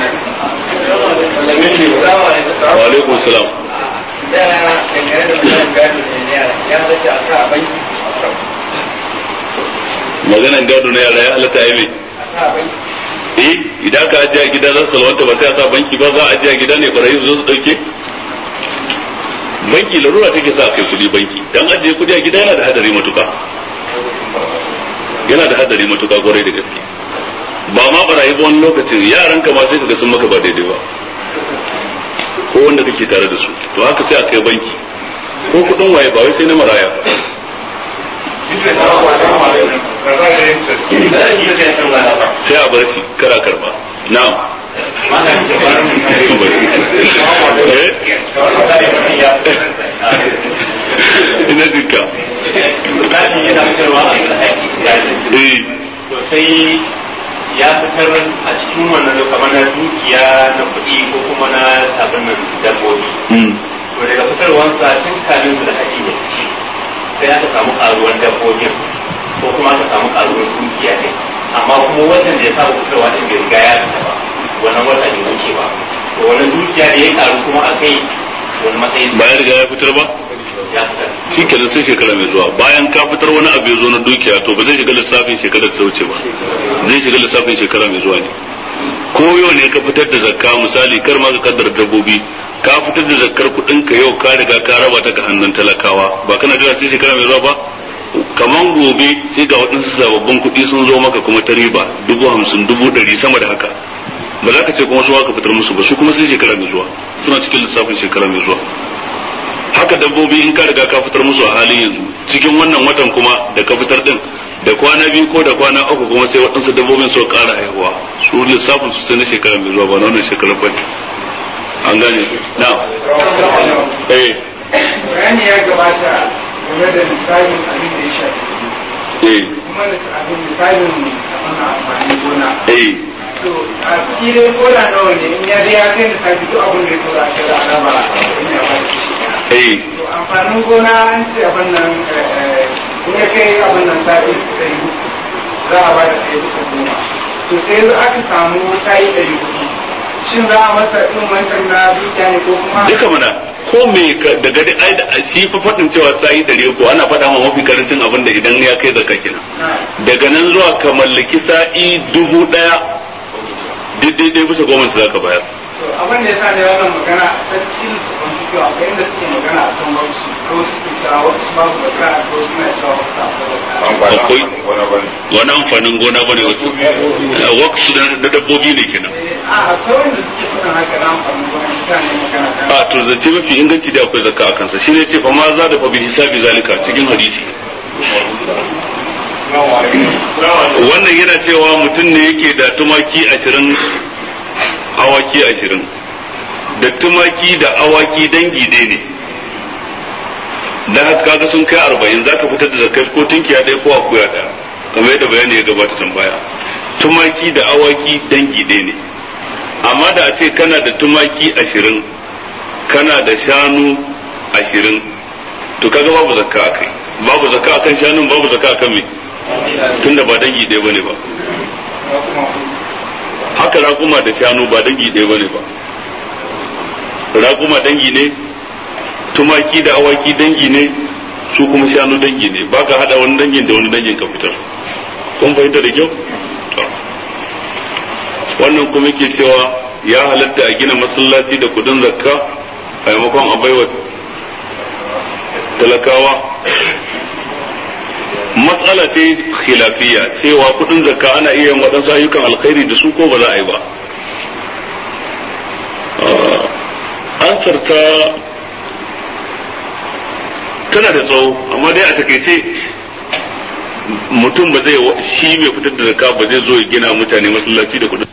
wa alaikum salam maganan gado na yara ya halatta ya mai eh idan ka ajiye a gida za su salwanta ba sai a sa banki ba za a ajiye a gida ne barayi su zo su dauke banki larura take sa kai kudi banki dan ajiye kudi a gida yana da hadari matuka yana da hadari matuka kwarai da gaske ba ma barayi ba wani lokacin yaran ka ma sai kaga sun maka ba daidai ba ko wanda kake tare da su to haka sai a kai banki ko kudin waye ba wai sai na maraya ba sai a bar shi kara karba na'am ina jinka eh sai ya fitar a cikin wannan kamar na dukiya na kuɗi ko kuma na abin nan dabbobi mm to daga fitarwansa tun kamin su da haji ne sai aka samu karuwan dabbobin ko kuma aka samu karuwan dukiya ne amma kuma watan da ya saba fitarwa din bai riga ya fita ba wannan wata bai wuce ba to wannan dukiya da ya karu kuma a kai wani matsayin ba ya riga ya fitar ba ya fitar shi kenan sai shekara mai zuwa bayan ka fitar wani abu ya zo na dukiya to ba zai shiga lissafin shekarar da ta wuce ba zai shiga lissafin shekara mai zuwa ne ko yau ne ka fitar da zakka misali kar ma ka kaddara dabbobi ka fitar da zakkar kuɗin ka yau ka riga ka raba ta ga hannun talakawa ba kana jira sai shekara mai zuwa ba kaman gobe sai ga waɗansu sababbin kuɗi sun zo maka kuma ta riba dubu hamsin dubu ɗari sama da haka ba za ka ce kuma su ka fitar musu ba su kuma sai shekara mai zuwa suna cikin lissafin shekara mai zuwa haka dabbobi in ka riga ka fitar musu a halin yanzu cikin wannan watan kuma da ka fitar din da kwana biyu ko da kwana uku kuma sai waɗansu dabbobin su ƙara haihuwa su lissafin su sai na shekara mai zuwa ba na wannan shekarar ba ne an gane na eh bayani ya gabata game da misalin abin da ya shafi eh kuma da abin misalin abin amfanin gona eh to a ciki dai koda nawa ne in ya ya kai misali duk abin da ya tura a kai da alama in ya bada shi kenan. eh to amfanin gona an ce abin nan eh, in ya kai abin nan sa'i ɗari uku za a bada ɗaya bisa goma to sai yanzu aka samu sa'i ɗari uku shin za a masa ɗin wancan na dukiya ne ko kuma duka mana ko me ka- daga dai ai da- shi fa faɗin cewa sa'i ɗari ko ana faɗa ma mafi karancin abin da idan ya kai zakka kenan na daga nan zuwa ka mallaki sa'i dubu ɗaya duk daidai bisa goma su zaka bayar to abin da ya sa ne wannan magana a sarki littafin fikiyo akwai inda suke magana a kan wasu ko suke cewa wasu babu da ka ko suna cewa wasu akwai da ka an ba na Akwai. amfanin gona ba ne wani amfanin gona bane wasu waksu da dabbobi ne kenan a akwai wanda suke faɗin haka na amfanin gona mutane magana kan a to zance mafi inganci da akwai zakka a kansa shi ne ce fa ma za da fa bi hisabi zalika cikin hadisi wannan yana cewa mutum ne yake da tumaki ashirin awaki ashirin da tumaki da awaki dangi ɗaya ne da haka kaga sun kai arba'in za ka fitar da zakai ko tunkiya ɗaya ko akuya ɗaya kamar yadda bayani ya gabata tambaya tumaki da awaki dangi ɗaya ne amma da a ce kana da tumaki ashirin kana da shanu ashirin to kaga babu zakka a kai babu zakka akan shanun babu zakka akan me tunda ba dangi ɗaya bane ba haka raƙuma da shanu ba dangi ɗaya bane ba raƙuma dangi ne tumaki da awaki dangi ne su kuma shanu dangi ne ba ka haɗa wani dangin da wani dangin ka fitar kun fahimta da kyau wannan kuma ke cewa ya halatta a gina masallaci da kudin zakka a maimakon a baiwa talakawa matsala ce khilafiya cewa kudin zakka ana iya yin waɗansu ayyukan alkhairi da su ko ba za a yi ba ansar ta tana da tsawo amma dai a takaice mutum ba zai shi mai fitar da zakka ba zai zo ya gina mutane masallaci da kudin